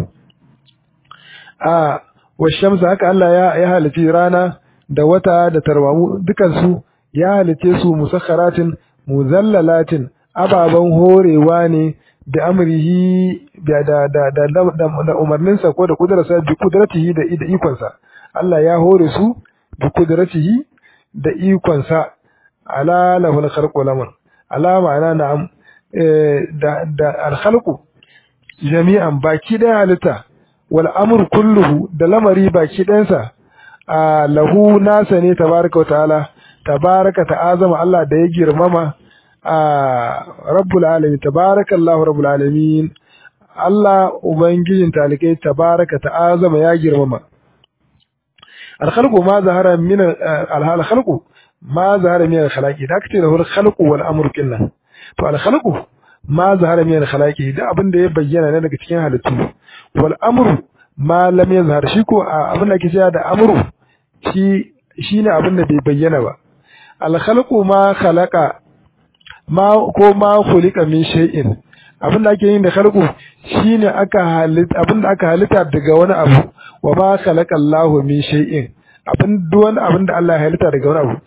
a washamsu haka Allah ya ya halici rana da wata da tarwamu dukan su ya halice su musakharatin muzallalatin ababan horewa ne da amrihi da da da da, da umarninsa ko da kudrarsa bi kudratihi da da ikonsa Allah ya hore su bi kudratihi da ikonsa ala lahul khalqu lamun ala ma'ana na'am da da al-khalqu jami'an baki da halitta wal amr kulluhu da lamari baki ɗayansa a lahu nasa ne tabaraka wa ta'ala tabaraka ta'azama Allah da ya girmama rabbul alamin tabarakallahu rabbul alamin Allah ubangijin talikai tabaraka ta'azama ya girmama al-khalqu ma zahara min al-khalqu ma zahara min al-khalaqi da kace da hul khalqu wal amru kinna to al-khalqu ma zahara min al-khalaqi da abin da ya bayyana ne daga cikin halittu wal amru ma lam yazhar shi ko abin da ake cewa da amru shi shine abin da bai bayyana ba al-khalqu ma khalaqa ma ko ma khuliqa min shay'in abin da ake yin da khalqu shine aka halitta abin da aka halitta daga wani abu wa ma khalaqa Allahu min shay'in abin duwan abin da Allah ya halitta daga wani abu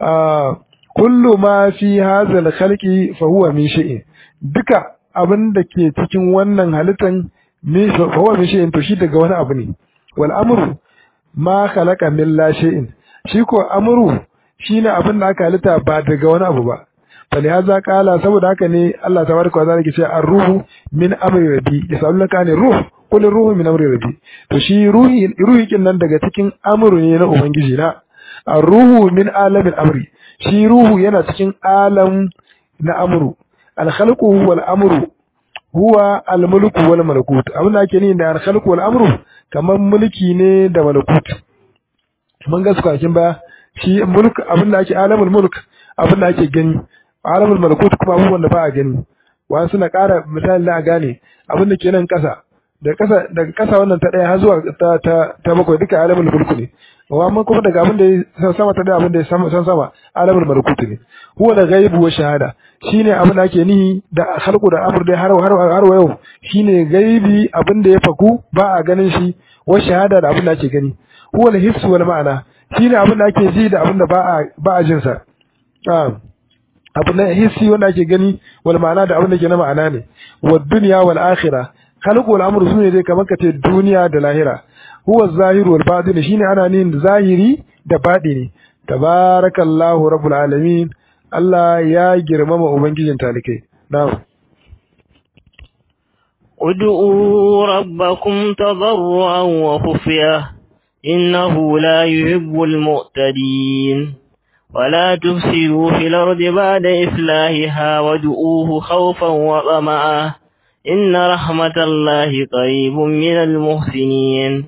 kullu ma fi hadha al-khalqi fa huwa min shay'in duka abin da ke cikin wannan halittan min fa huwa min shay'in to shi daga wani abu ne wal amru ma khalaqa min la shay'in shi ko amru shine abin da aka halitta ba daga wani abu ba falihaza kala saboda haka ne Allah tabaraka wa ta'ala ke cewa ar-ruhu min amri rabbi yasalunaka ne ruh qul ruhu min amri rabbi to shi ruhi ruhi kin nan daga cikin amru ne na ubangiji na ar-ruhu min alamin amri shi ruhu yana cikin alam na amru al-khalqu wal amru huwa al-mulku wal malakut abin da ake ni da al-khalqu wal amru kamar mulki ne da malakut mun ga sukakin ba shi mulk abin da ake alamul mulk abin da ake gani alamul malakut kuma abubuwan da ba a gani wani suna ƙara misali da a gane abin da ke nan ƙasa daga ƙasa daga ƙasa wannan ta ɗaya har zuwa ta ta ta bakwai duka alamul mulku ne amma kuma daga abin da ya sama ta ɗaya abin da ya sama san sama alamul malakut ne huwa da ghaibu wa shahada shine abin da ake nihi da khalqu da amr dai har har har yau shine gaibi abin da ya faku ba a ganin shi wa shahada da abin da ake gani huwa al-hiss wal ma'ana shine abin da ake ji da abin da ba a ba a jin sa abu na hissi wanda ake gani wal ma'ana da abin da ke na ma'ana ne wa dunya wal akhirah khalqu wal amru sune dai kamar kace duniya da lahira huwa zahiru wal batin shine ana nin zahiri da batini tabarakallahu rabbul alamin Allah ya girmama ubangijin talikai na'am ادعوا ربكم تضرعا وخفية إنه لا يحب المعتدين ولا تفسدوا في الأرض بعد إصلاحها وادعوه خوفا وطمعا إن رحمة الله قريب من المحسنين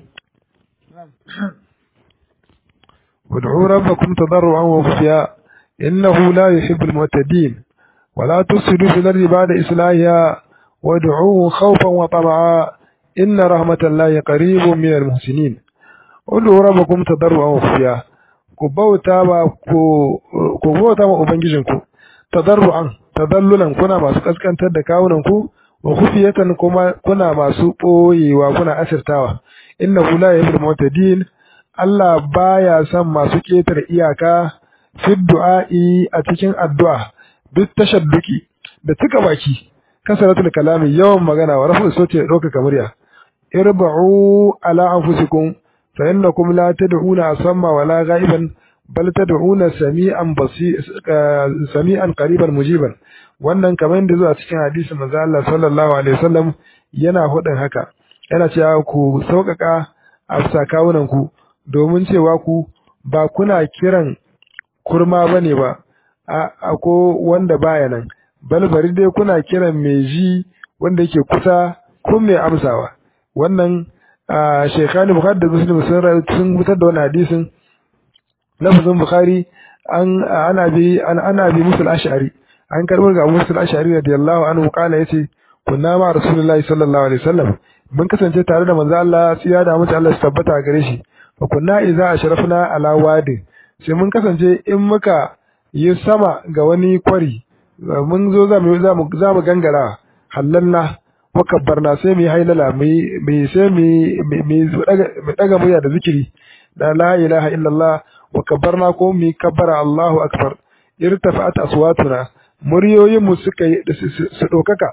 وادعوا ربكم تضرعا وخفيا إنه لا يحب المعتدين ولا تفسدوا في الأرض بعد إصلاحها وادعوه خوفا وطمعا إن رحمة الله قريب من المحسنين ادعوا ربكم تضرعا وخفيا ku bauta ba ku bauta ma ubangijinku tadarru'an tadallulan kuna masu kaskantar da kawunan ku wa khufiyatan kuma kuna masu boyewa kuna asirtawa innahu la yuhibbul mu'tadin Allah baya son masu ketar iyaka fi du'a'i a cikin addu'a duk tashadduki da tuka baki kasaratul kalami yawan magana wa rafu sauti doka kamariya irba'u ala anfusikum فإنكم لا تدعون أصم ولا غائبا بل تدعون سميعا بصير سميعا قريبا مجيبا wannan kamar da zuwa cikin hadisin manzo Allah sallallahu alaihi wasallam yana hudin haka yana cewa ku sauƙaƙa a kawunan ku domin cewa ku ba kuna kiran kurma bane ba a ko wanda baya nan bal bari dai kuna kiran mai ji wanda yake kusa ko mai amsawa wannan Sheikhani Bukhari da Muslim sun sun fitar da wannan hadisin lafazin Bukhari an ana bi an ana bi musul ash'ari an karbar ga musul ash'ari radiyallahu anhu kala yace kunna ma rasulullahi sallallahu alaihi wasallam mun kasance tare da manzo Allah tsiya da mutu Allah su tabbata gare shi fa kunna idza ashrafna ala wadi sai mun kasance in muka yi sama ga wani kwari mun zo za mu za mu gangara hallanna makabbarna sai mu yi hailala mu sai mu daga murya da zikiri da la ilaha illallah wa kabbarna ko mu kabbara Allahu akbar irtafa'at aswatuna muryoyin mu suka yi su dokaka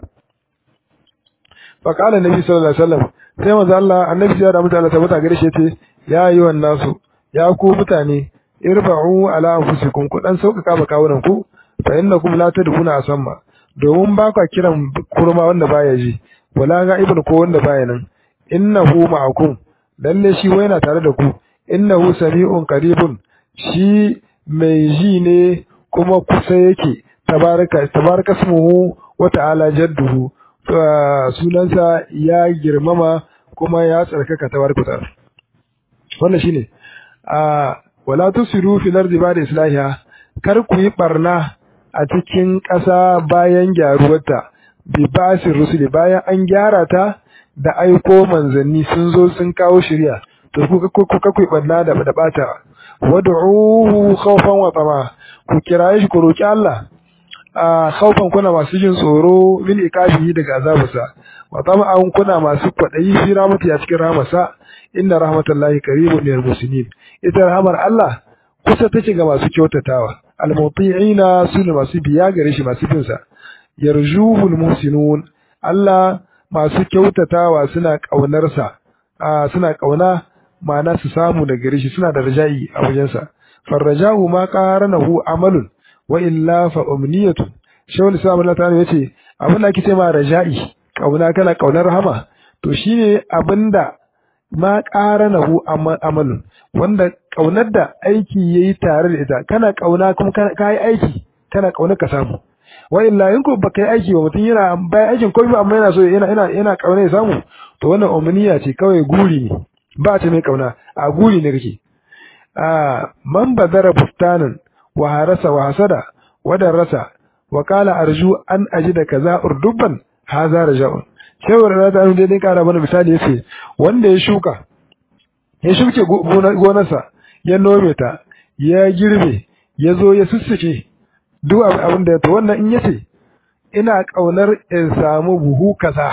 fa qala nabi sallallahu alaihi wasallam sai manzo Allah annabi ya da mutane tabbata gare shi yace ya yi wan nasu ya ku mutane irba'u ala anfusikum ku dan sauƙaƙa ba kawunan ku fa innakum la tadkhuna asamma domin ba ka kiran kurma wanda baya ji wala ga'ibun ko wanda baya nan innahu ma'akum lalle shi wai yana tare da ku innahu sami'un qaribun shi mai ji ne kuma kusa yake tabaraka tabaraka ismuhu wa ta'ala jadduhu sunansa ya girmama kuma ya tsarkaka tabaraka ta'ala wannan shine a wala tusiru fil ardi ba'da islahiha kar ku yi barna a cikin ƙasa bayan gyaruwarta bi basir rusuli bayan an gyara ta da aiko manzanni sun zo sun kawo shirya to ku ku ku barna da da bata wad'uhu khawfan wa tama ku kiraye shi ku roki Allah a khawfan kuna masu jin tsoro min ikabihi daga azabarsa wa tama'an kuna masu kwadayi fi rahmati a cikin rahmarsa inna rahmatallahi qaribun minal muslimin ita rahmar Allah kusa take ga masu kyautatawa almuti'ina sune masu biya gare shi masu bin sa yarjuhul muhsinun Allah masu kyautatawa suna kaunar sa suna kauna ma'ana su samu da gare shi suna da raja'i a wajen sa farrajahu ma qaranahu amalun wa illa fa umniyatu shawul islam Allah ta'ala yace abin da ake ce ma raja'i kauna kana kaunar rahama to shine abinda ma qaranahu amalun wanda kaunar da aiki yayi tare da ita kana kauna kuma ka yi aiki kana kauna ka samu wa illa in ko baka yi aiki ba mutum yana bai aikin komai ba amma yana so yana yana yana kauna ya samu to wannan umniya ce kawai guri ne ba ta mai kauna a guri ne kake a man badara bustanan wa harasa wa hasada wa darasa wa qala arju an ajida kaza urdubban haza raja'un shawar da ta dai dai kara mana misali yace wanda ya shuka ya shuke gonarsa ya nome ta ya girbe ya zo ya sussuke duk abin da ya to wannan in yace ina kaunar in samu buhu kaza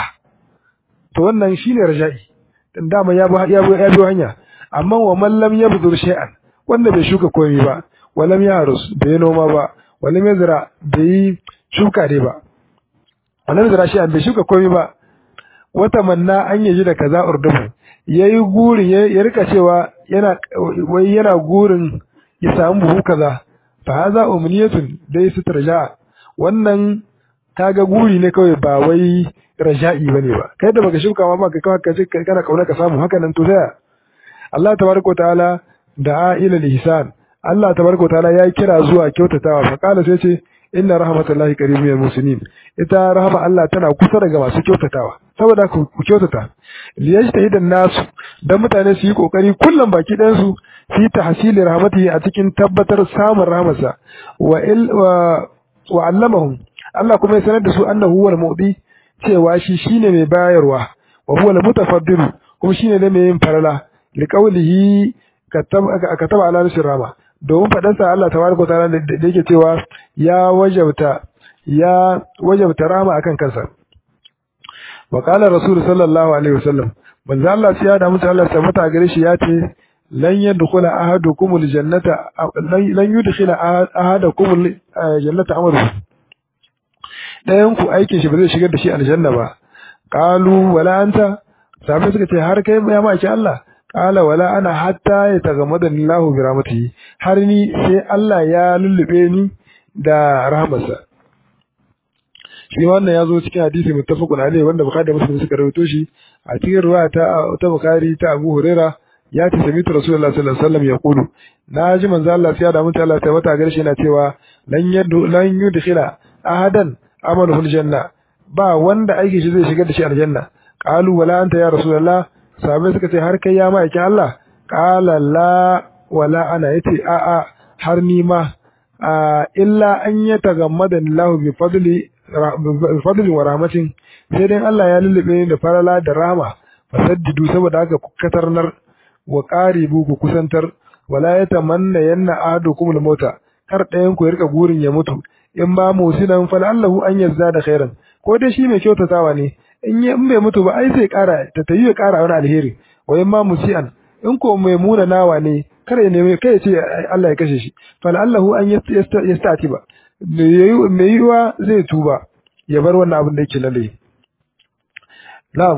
to wannan shine raja'i dan dama ya bi ya bi hanya amma wa man lam yabdur shay'an wanda bai shuka komai ba walam yarus bai noma ba walam yazra bai shuka dai ba walam yazra shay'an bai shuka komai ba wata manna an yaji da kaza urdubu yayi gurin ya rika cewa yana wai yana gurin ya samu buhu kaza fa haza umniyatun dai su tarja wannan kaga guri ne kawai ba wai raja'i bane ba kai da baka shuka ma baka kawai kace kana kauna ka samu haka nan to sai Allah tabaraka ta'ala da ila ihsan Allah tabaraka ta'ala ya kira zuwa kyautatawa fa kala sai ce inna rahmatullahi qaribun minal muslimin ita rahama Allah tana kusa daga masu kyautatawa saboda ku kyautata liyajtahidan nasu dan mutane su yi kokari kullum baki ɗayan su fi tahsili rahmatihi a cikin tabbatar samun rahmarsa wa il wa, wa allamahum Allah kuma ya sanar da su annahu huwal mu'ti cewa shi shine mai bayarwa wa huwal mutafaddilu kuma shine ne mai yin farala liqaulihi kataba ala nashir rahma domin faɗansa Allah tabaraka ta'ala da yake cewa ya wajabta ya wajabta rahma akan kansa wa qala rasul sallallahu alaihi wasallam manzo Allah sai ya da mutu Allah tabbata gare shi ya ce lan yadkhula ahadukum aljannata lan yudkhila ahadakum aljannata amaru dayan ku aikin shi ba zai shigar da shi aljanna ba qalu wala anta sabai suka ce har kai ya maki Allah qala wala ana hatta yatagammadani Allahu bi rahmatihi har ni sai Allah ya lullube ni da rahmarsa shi wannan ya zo cikin hadisi muttafaqun alaihi wanda bukhari da muslim suka rawaito shi a cikin ruwaya ta ta bukhari ta abu huraira ya ce sami rasulullah sallallahu alaihi wasallam ya kulu na ji manzo Allah sai da mutum Allah ta wata garshi yana cewa lan yadu lan yudkhila ahadan amalu janna ba wanda aiki shi zai shigar da shi aljanna qalu wala anta ya rasulullah sahabbai suka ce har kai ya ma'aikin Allah qala la wala ana yace a a har ni ma illa an yatagammada Allah bi fadli fadli wa rahmatin sai dai Allah ya lullube ni da farala da rahama fasaddidu saboda haka ku katarnar wa qaribu ku kusantar wala yatamanna yanna ahadukum al-mauta kar ɗayan ku ya rika gurin ya mutu in ba musinan fal Allahu an yazza da khairan ko dai shi mai kyautatawa ne in ya in bai mutu ba ai sai ƙara ta tayi ya ƙara wani alheri wa in ma musian in ko mai muna nawa ne kar ya nemi kai ya ce Allah ya kashe shi fal Allahu an yastati ba mai yiwa zai tuba ya bar wannan abin da yake lalle na'am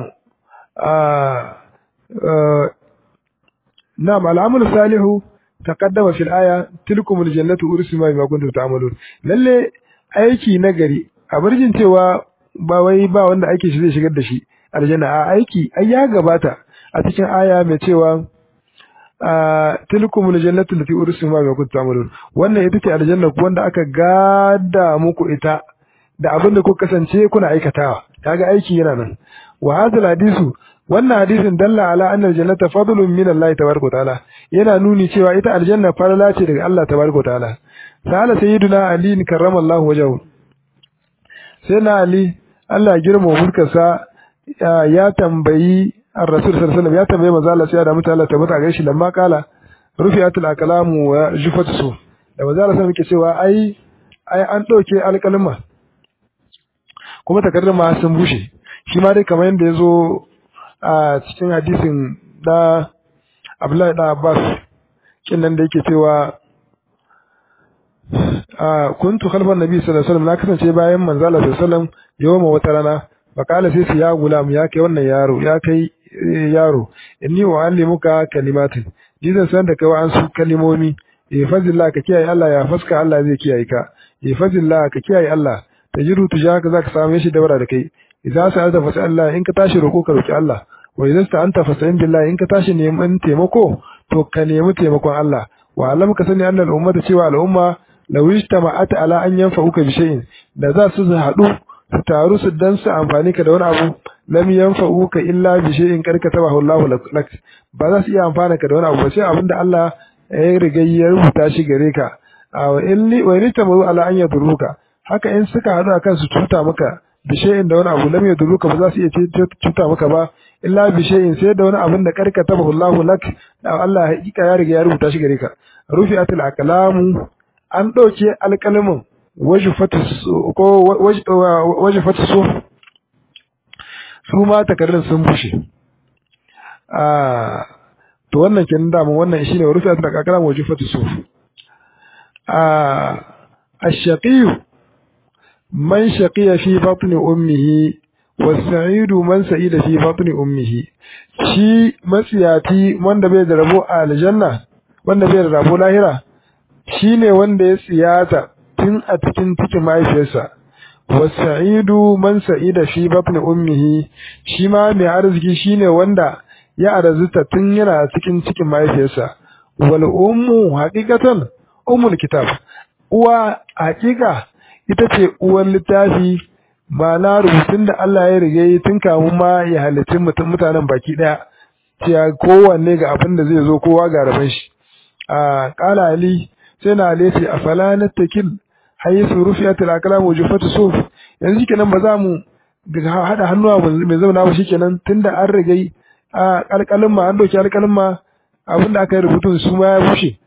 na'am al'amul salihu taqaddama fil aya tilkum aljannatu ursima bima kuntum ta'malun lalle aiki nagari a barjin cewa ba wai ba wanda aiki shi zai shigar da shi aljanna a aiki ai ya gabata a cikin aya mai cewa tilkumul jannatu allati ursimu ma kuntum ta'malun wannan ita ce aljanna wanda aka gada muku ita da abin da kuka kasance kuna aikatawa kaga aiki yana nan wa hadal hadisu wannan hadisin dalla ala anna aljannata fadlun min Allah tabaraka ta'ala yana nuni cewa ita aljanna farala ce daga Allah tabaraka ta'ala sala sayyiduna ali karramallahu wajhahu sai na ali Allah ya girma mulkarsa ya tambayi الرسول صلى الله عليه وسلم ya tambaye manzo Allah sai da mutu Allah tabbata ga shi lamma kala rufi'atul aqlamu wa jufatu su da manzo Allah sai muke cewa ai ai an dauke alƙalma kuma takardar ma sun bushe shi ma dai kamar yadda yazo a cikin hadisin da Abdullahi da Abbas kin nan da yake cewa a kuntu khalfan nabi sallallahu alaihi wasallam na kasance bayan manzo Allah sallallahu alaihi wasallam yawma wata rana fakala sai su ya gulam ya kai wannan yaro ya kai yaro inni wa allimuka kalimatin ni zan san da kai wa an su kalimomi eh fazillah ka kiyaye Allah ya faska Allah zai kiyaye ka eh fazillah ka kiyaye Allah tajiru tujaka zaka same shi dabara da kai idza sa'alta fa Allah in ka tashi roko ka roki Allah wa idza sta'anta fa sa'in billahi in ka tashi neman taimako to ka nemi taimakon Allah wa alam ka sani annal ummata cewa al'umma law ijtama'at ala an yanfa'uka bi shay'in da za su haɗu su taru su dan su amfani ka da wani abu lam yanfa'uka illa bi shay'in qad katabahu Allah lak ba za su iya amfana ka da wani abu ba sai abinda Allah ya riga ya rubuta shi gare ka wa illi wa illi tamu ala an yadruka haka in suka hadu akan su cuta maka bi shay'in da wani abu lam yadruka ba za su iya cuta maka ba illa bi shay'in sai da wani abin da qad katabahu Allah lak da Allah hakika ya riga ya rubuta shi gare ka rufi'atul aqlamu an dauke alƙalamin wajifatu su su ma takardun sun bushe to wannan kenan dama wannan shine rufi da kakara wajifatu su الشقي من شقي في بطن أمه والسعيد من سعيد في بطن أمه shi matsiyati wanda bai da rabo a aljanna wanda bai da rabo lahira shine wanda ya tsiyata tun a cikin cikin mahaifiyarsa wasa'idu man sa'ida fi batni ummihi shi ma mai arziki shine wanda ya arzuta tun yana cikin cikin mahaifiyarsa wal ummu haqiqatan ummul kitab uwa haqiqa ita ce uwar littafi ma'ana rubutun da Allah ya rige tun kamun ma ya halicci mutum mutanen baki daya cewa kowanne ga abin da zai zo kowa ga rabon shi a qala ali sai na lati a fala na takil haisu rufiyat al-aqlam wa jufatu suf yanzu kenan ba za mu hada hannuwa mai zauna ba shikenan tunda an rage a alƙalin ma an doki alƙalin ma abin da aka yi rubutun su ma ya bushe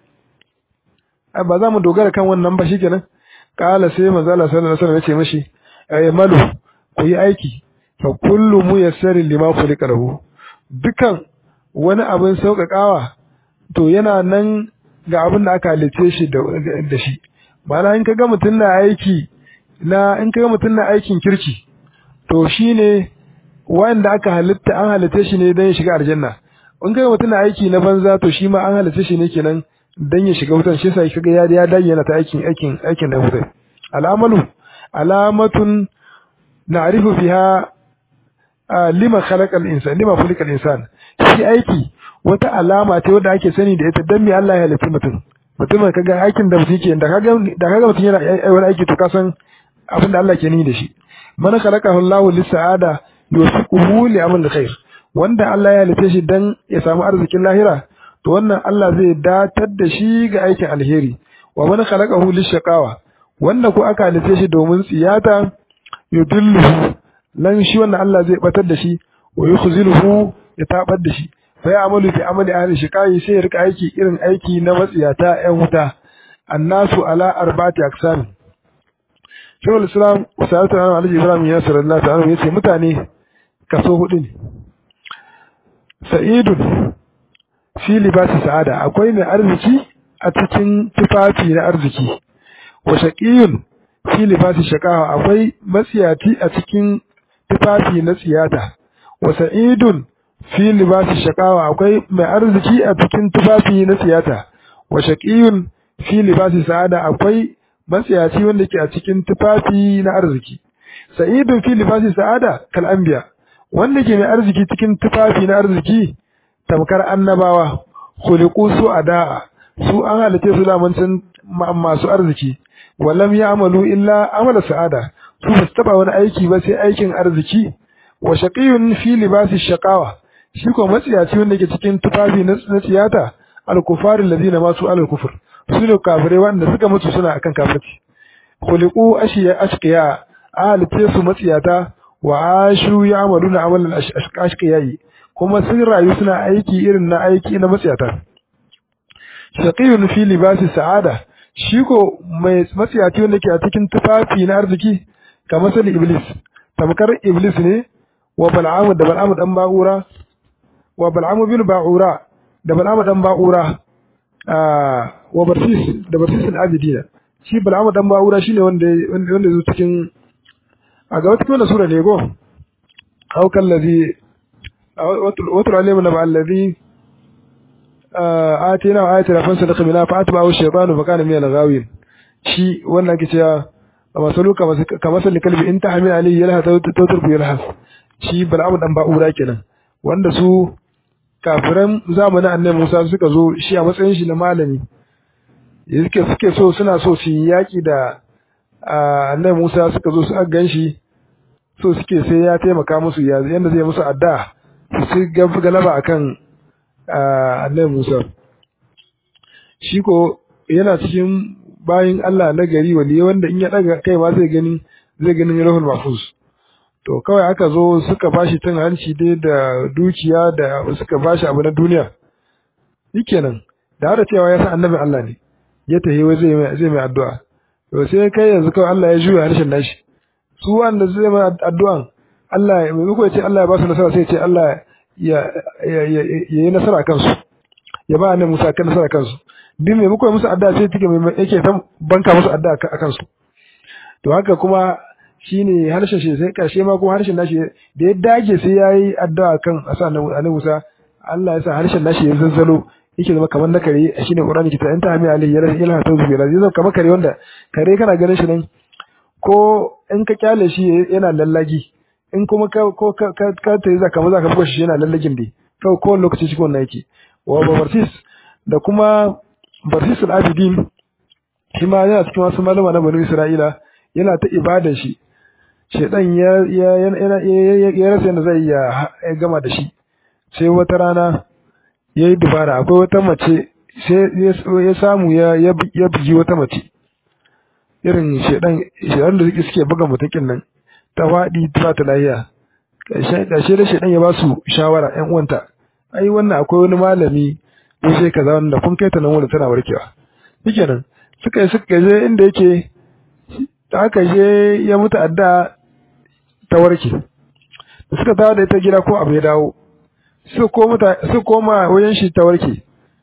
ba za mu dogara kan wannan ba shikenan kala sai manzo Allah sallallahu alaihi wasallam ya ce mishi ay malu ku yi aiki fa kullu muyassarin lima khuliqa lahu dukan wani abin sauƙaƙawa to yana nan ga abin da aka halice shi da shi ma'ana in kaga mutum na aiki na in kaga mutum na aikin kirki to shine wanda aka halitta an halitta shi ne don ya shiga aljanna in kaga mutum na aiki na banza to shi ma an halitta shi ne kenan don ya shiga wutan shi yasa kaga ya ya dage yana ta aikin aikin aikin da wutai al'amalu alamatun na'rifu fiha lima khalaqa al-insan lima khuliqa al-insan shi aiki wata alama ce wadda ake sani da ita dan me Allah ya halitta mutum mutum kaga aikin da mutum yake da kaga da kaga mutum yana wani aiki to ka san abin da Allah ke ni da shi man khalaqahu Allah lis-sa'ada yusiquhu li amal khair wanda Allah ya halitta shi dan ya samu arzikin lahira to wannan Allah zai datar da shi ga aikin alheri wa man khalaqahu lish-shaqawa wanda ko aka halitta shi domin tsiyata yudilluhu lan shi wannan Allah zai batar da shi wa yukhziluhu ya tabar da shi fa ya amalu fi amali ahli shiqai sai ya rika aiki irin aiki na matsiyata ƴan wuta annasu ala arba'ati aqsam Shaykhul Islam Usayyidu Alhaji Ibrahim ya sallallahu alaihi wasallam yace mutane kaso hudu ne Sa'idun fi libasi sa'ada akwai mai arziki a cikin tufafi na arziki wa shaqiyun fi libasi shaqawa akwai matsiyati a cikin tufafi na tsiyata wa sa'idun fi libasi shaqawa akwai mai arziki a cikin tufafi na tsiyata wa shaqiyun fi libasi sa'ada akwai matsiyaci wanda ke a cikin tufafi na arziki sa'idun fi libasi sa'ada kal anbiya wanda ke mai arziki cikin tufafi na arziki tamkar annabawa khuliqu su ada su an halice su lamancin masu arziki walam ya'malu illa amala sa'ada su ba su taba wani aiki ba sai aikin arziki wa shaqiyun fi libasi shaqawa shi ko matsiyaci wanda ke cikin tufafi na tsiyata al-kufar alladhina masu al-kufr su ne kafirai wanda suka mutu suna akan kafirci khuliqu ashiya ashqiya ahalice su matsiyata wa ashu ya'maluna amalan ashqiyai kuma sun rayu suna aiki irin na aiki na matsiyata shaqiyun fi libasi sa'ada shi ko mai matsiyaci wanda ke a cikin tufafi na arziki kamar sali iblis tamkar iblis ne wa bal'amu da bal'amu dan ba'ura wa bal'amu bin ba'ura da bal'amu dan ba'ura wa barsis da barsis al-abidina shi bal'amu dan ba'ura shine wanda wanda zo cikin a ga wata kuma sura ne go aw kallazi watul alim na ba'allazi atina wa ayatina fansalakha minha fa atba'ahu ash-shaytanu fa kana min al-ghawin shi wannan ke cewa masalu kamar sali kalbi in ta hamil alayhi yalha tawtar ku yalha shi bal'amu dan ba'ura kenan wanda su kafiran zamanin annabi Musa suka zo shi a matsayin shi na malami yake suke so suna so su yi yaki da annabi Musa suka zo su gan shi so suke sai ya taimaka musu ya yanda zai musu adda su ci galaba akan annabi Musa shi ko yana cikin bayin Allah na gari waliye wanda in ya daga kai ma zai gani zai ganin rahul mahfuz to kawai aka zo suka bashi cin hanci dai da dukiya da suka bashi abu na duniya shikenan da hada cewa ya san annabin Allah ne ya tahi wai zai mai zai mai addu'a to sai kai yanzu kawai Allah ya juya harshen nashi su wanda zai mai addu'an Allah mai muku ya ce Allah ya ba su nasara sai ya ce Allah ya ya yi nasara kansu ya ba annabi Musa kan nasara kansu din mai muku musu addu'a sai take mai yake ta banka musu addu'a a kansu to haka kuma shine harshen shi sai karshe ma kuma harshen nashi da ya dage sai yayi addu'a kan asa annabi Musa Allah ya sa harshen nashi ya zazzalo yake zama kamar na kare shine Qur'ani kita in ta hami alai yana yana ta zuwa zai zama kamar kare wanda kare kana ganin shi nan ko in ka kyale shi yana lallagi in kuma ka ko ka ka ta yi zaka maza ka buga shi yana lallagin dai kawai ko lokaci shi wannan yake wa barsis da kuma barsis al-abidin shi ma yana cikin wasu malama na bani Isra'ila yana ta ibadar shi shedan ya ya ya rasa yadda zai ya gama da shi sai wata rana ya yi dubara akwai wata mace sai ya samu ya bugi wata mace irin shedan shedan da suke buga mutakin nan ta faɗi ta ta lahiya ƙarshe da shedan ya ba su shawara ƴan uwanta ai wannan akwai wani malami ko sai kaza wanda kun kai ta nan wanda tana warkewa shikenan suka yi suka je inda yake da aka je ya mutu adda ta warke da suka dawo da ita gida ko abu ya dawo su koma wajen shi ta warke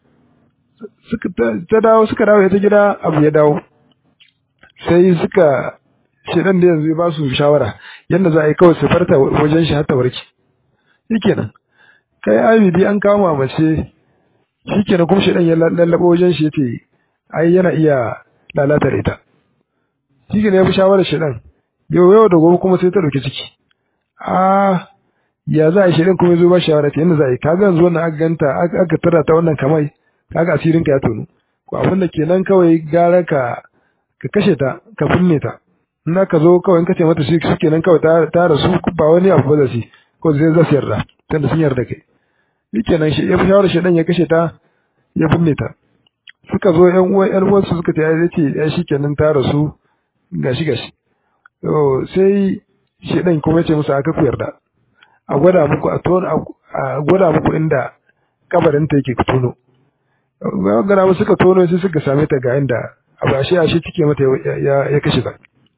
ta dawo suka dawo ita gida abu ya dawo sai suka shedan da yanzu ya ba su shawara yadda za a yi kawai su farta wajen shi har ta warke shikenan kai abidi an kama mace shikenan kuma shedan ya lallabo wajen shi yace ai yana iya lalata da ita shikenan ya bi shawarar shedan yau yau da gobe kuma sai ta dauki ciki a ya za a shirin kuma zo ba shawara ta yadda za a yi kaga yanzu wannan aka ganta aka tara ta wannan kamai kaga asirin ka ya tono ko abin da kenan kawai gara ka ka kashe ta ka binne ta in aka zo kawai in kace mata shi kenan kawai ta ta rasu ba wani abu ba da shi ko zai za su yarda tunda sun yarda kai shikenan shi ya fi shawara shi dan ya kashe ta ya binne ta suka zo yan uwan yan uwansu suka ce ya ce ya shikenan ta rasu gashi gashi to sai shi dan kuma ya ce musu aka ku yarda a gwada muku a tono a gwada muku inda kabarin ta yake tono gwada musu suka tono sai suka same ta ga inda a bashi a shi cike mata ya ya kashe ta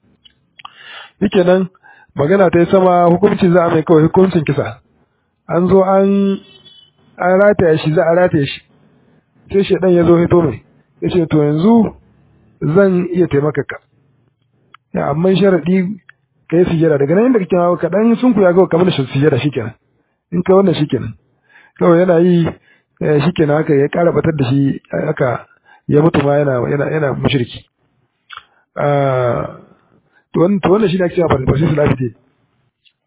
nan magana ta yi sama hukunci za a mai kawai hukuncin kisa an zo an an rataya shi za a rataya shi sai shedan ya zo hito mai ya ce to yanzu zan iya taimaka ka ya amma sharaɗi ka yi sujjada daga nan inda kake hawa kaɗan sun ku ya ga kamar da sujjada shikenan in ka wannan shikenan kawai yana yi shikenan haka ya ƙara batar da shi haka ya mutu ma yana yana yana mushriki to wannan to wannan shine ake cewa farfasi sulafite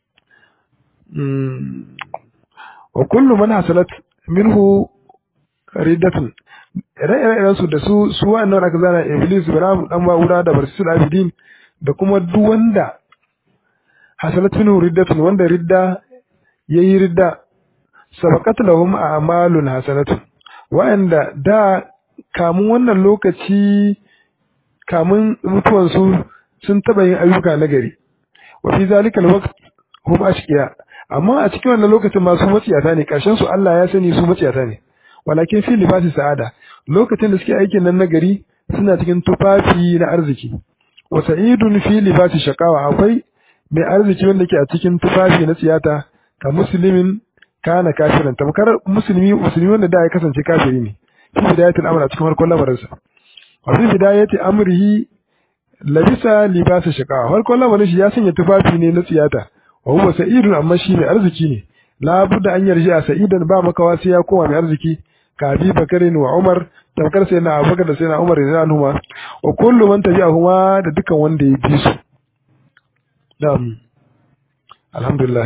wa kullu man hasalat minhu riddatun ire-iren su da su su wa'annan aka zana iblis biram dan ba'ura da barsisul abidin da kuma duk wanda hasalatun riddatun wanda ridda yayi ridda sabaqat lahum a'malun hasanatun wa'anda da kamun wannan lokaci kamun mutuwan su sun taba yin ayyuka na gari wa fi zalikal waqt hum ashqiya amma a cikin wannan lokacin ma su maciyata ne karshen su Allah ya sani su maciyata ne walakin fi libasi sa'ada lokacin da suke aikin nan na gari suna cikin tufafi na arziki wa sa'idun fi libasi shaqawa akwai mai arziki wanda ke a cikin tufafi na tsiyata ka muslimin kana kafiran tamkar musulmi musulmi wanda da ya kasance kafiri ne fi bidayatul amr a cikin farkon lamarinsa wa fi bidayati amrihi labisa libasa shaqawa farkon lamarin shi ya sanya tufafi ne na tsiyata wa huwa sa'idun amma shi mai arziki ne la budda an yarji a sa'idan ba makawa sai ya koma mai arziki ka abi bakarin wa umar tamkar sai na abubakar da sai na umar da anhuma wa kullu man tabi'ahuma da dukan wanda ya bi su na'am alhamdulillah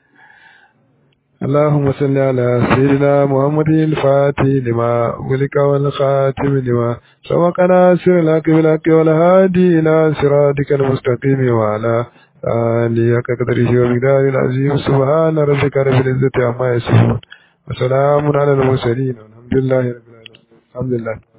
اللهم صل على سيدنا محمد الفاتح لما ولك والخاتم لما سبق ناصر لك بالحق والهادي إلى صراطك المستقيم وعلى آله كقدره ومقداره العظيم سبحان ربك رب العزة عما يصفون وسلام على المرسلين والحمد لله رب العالمين الحمد لله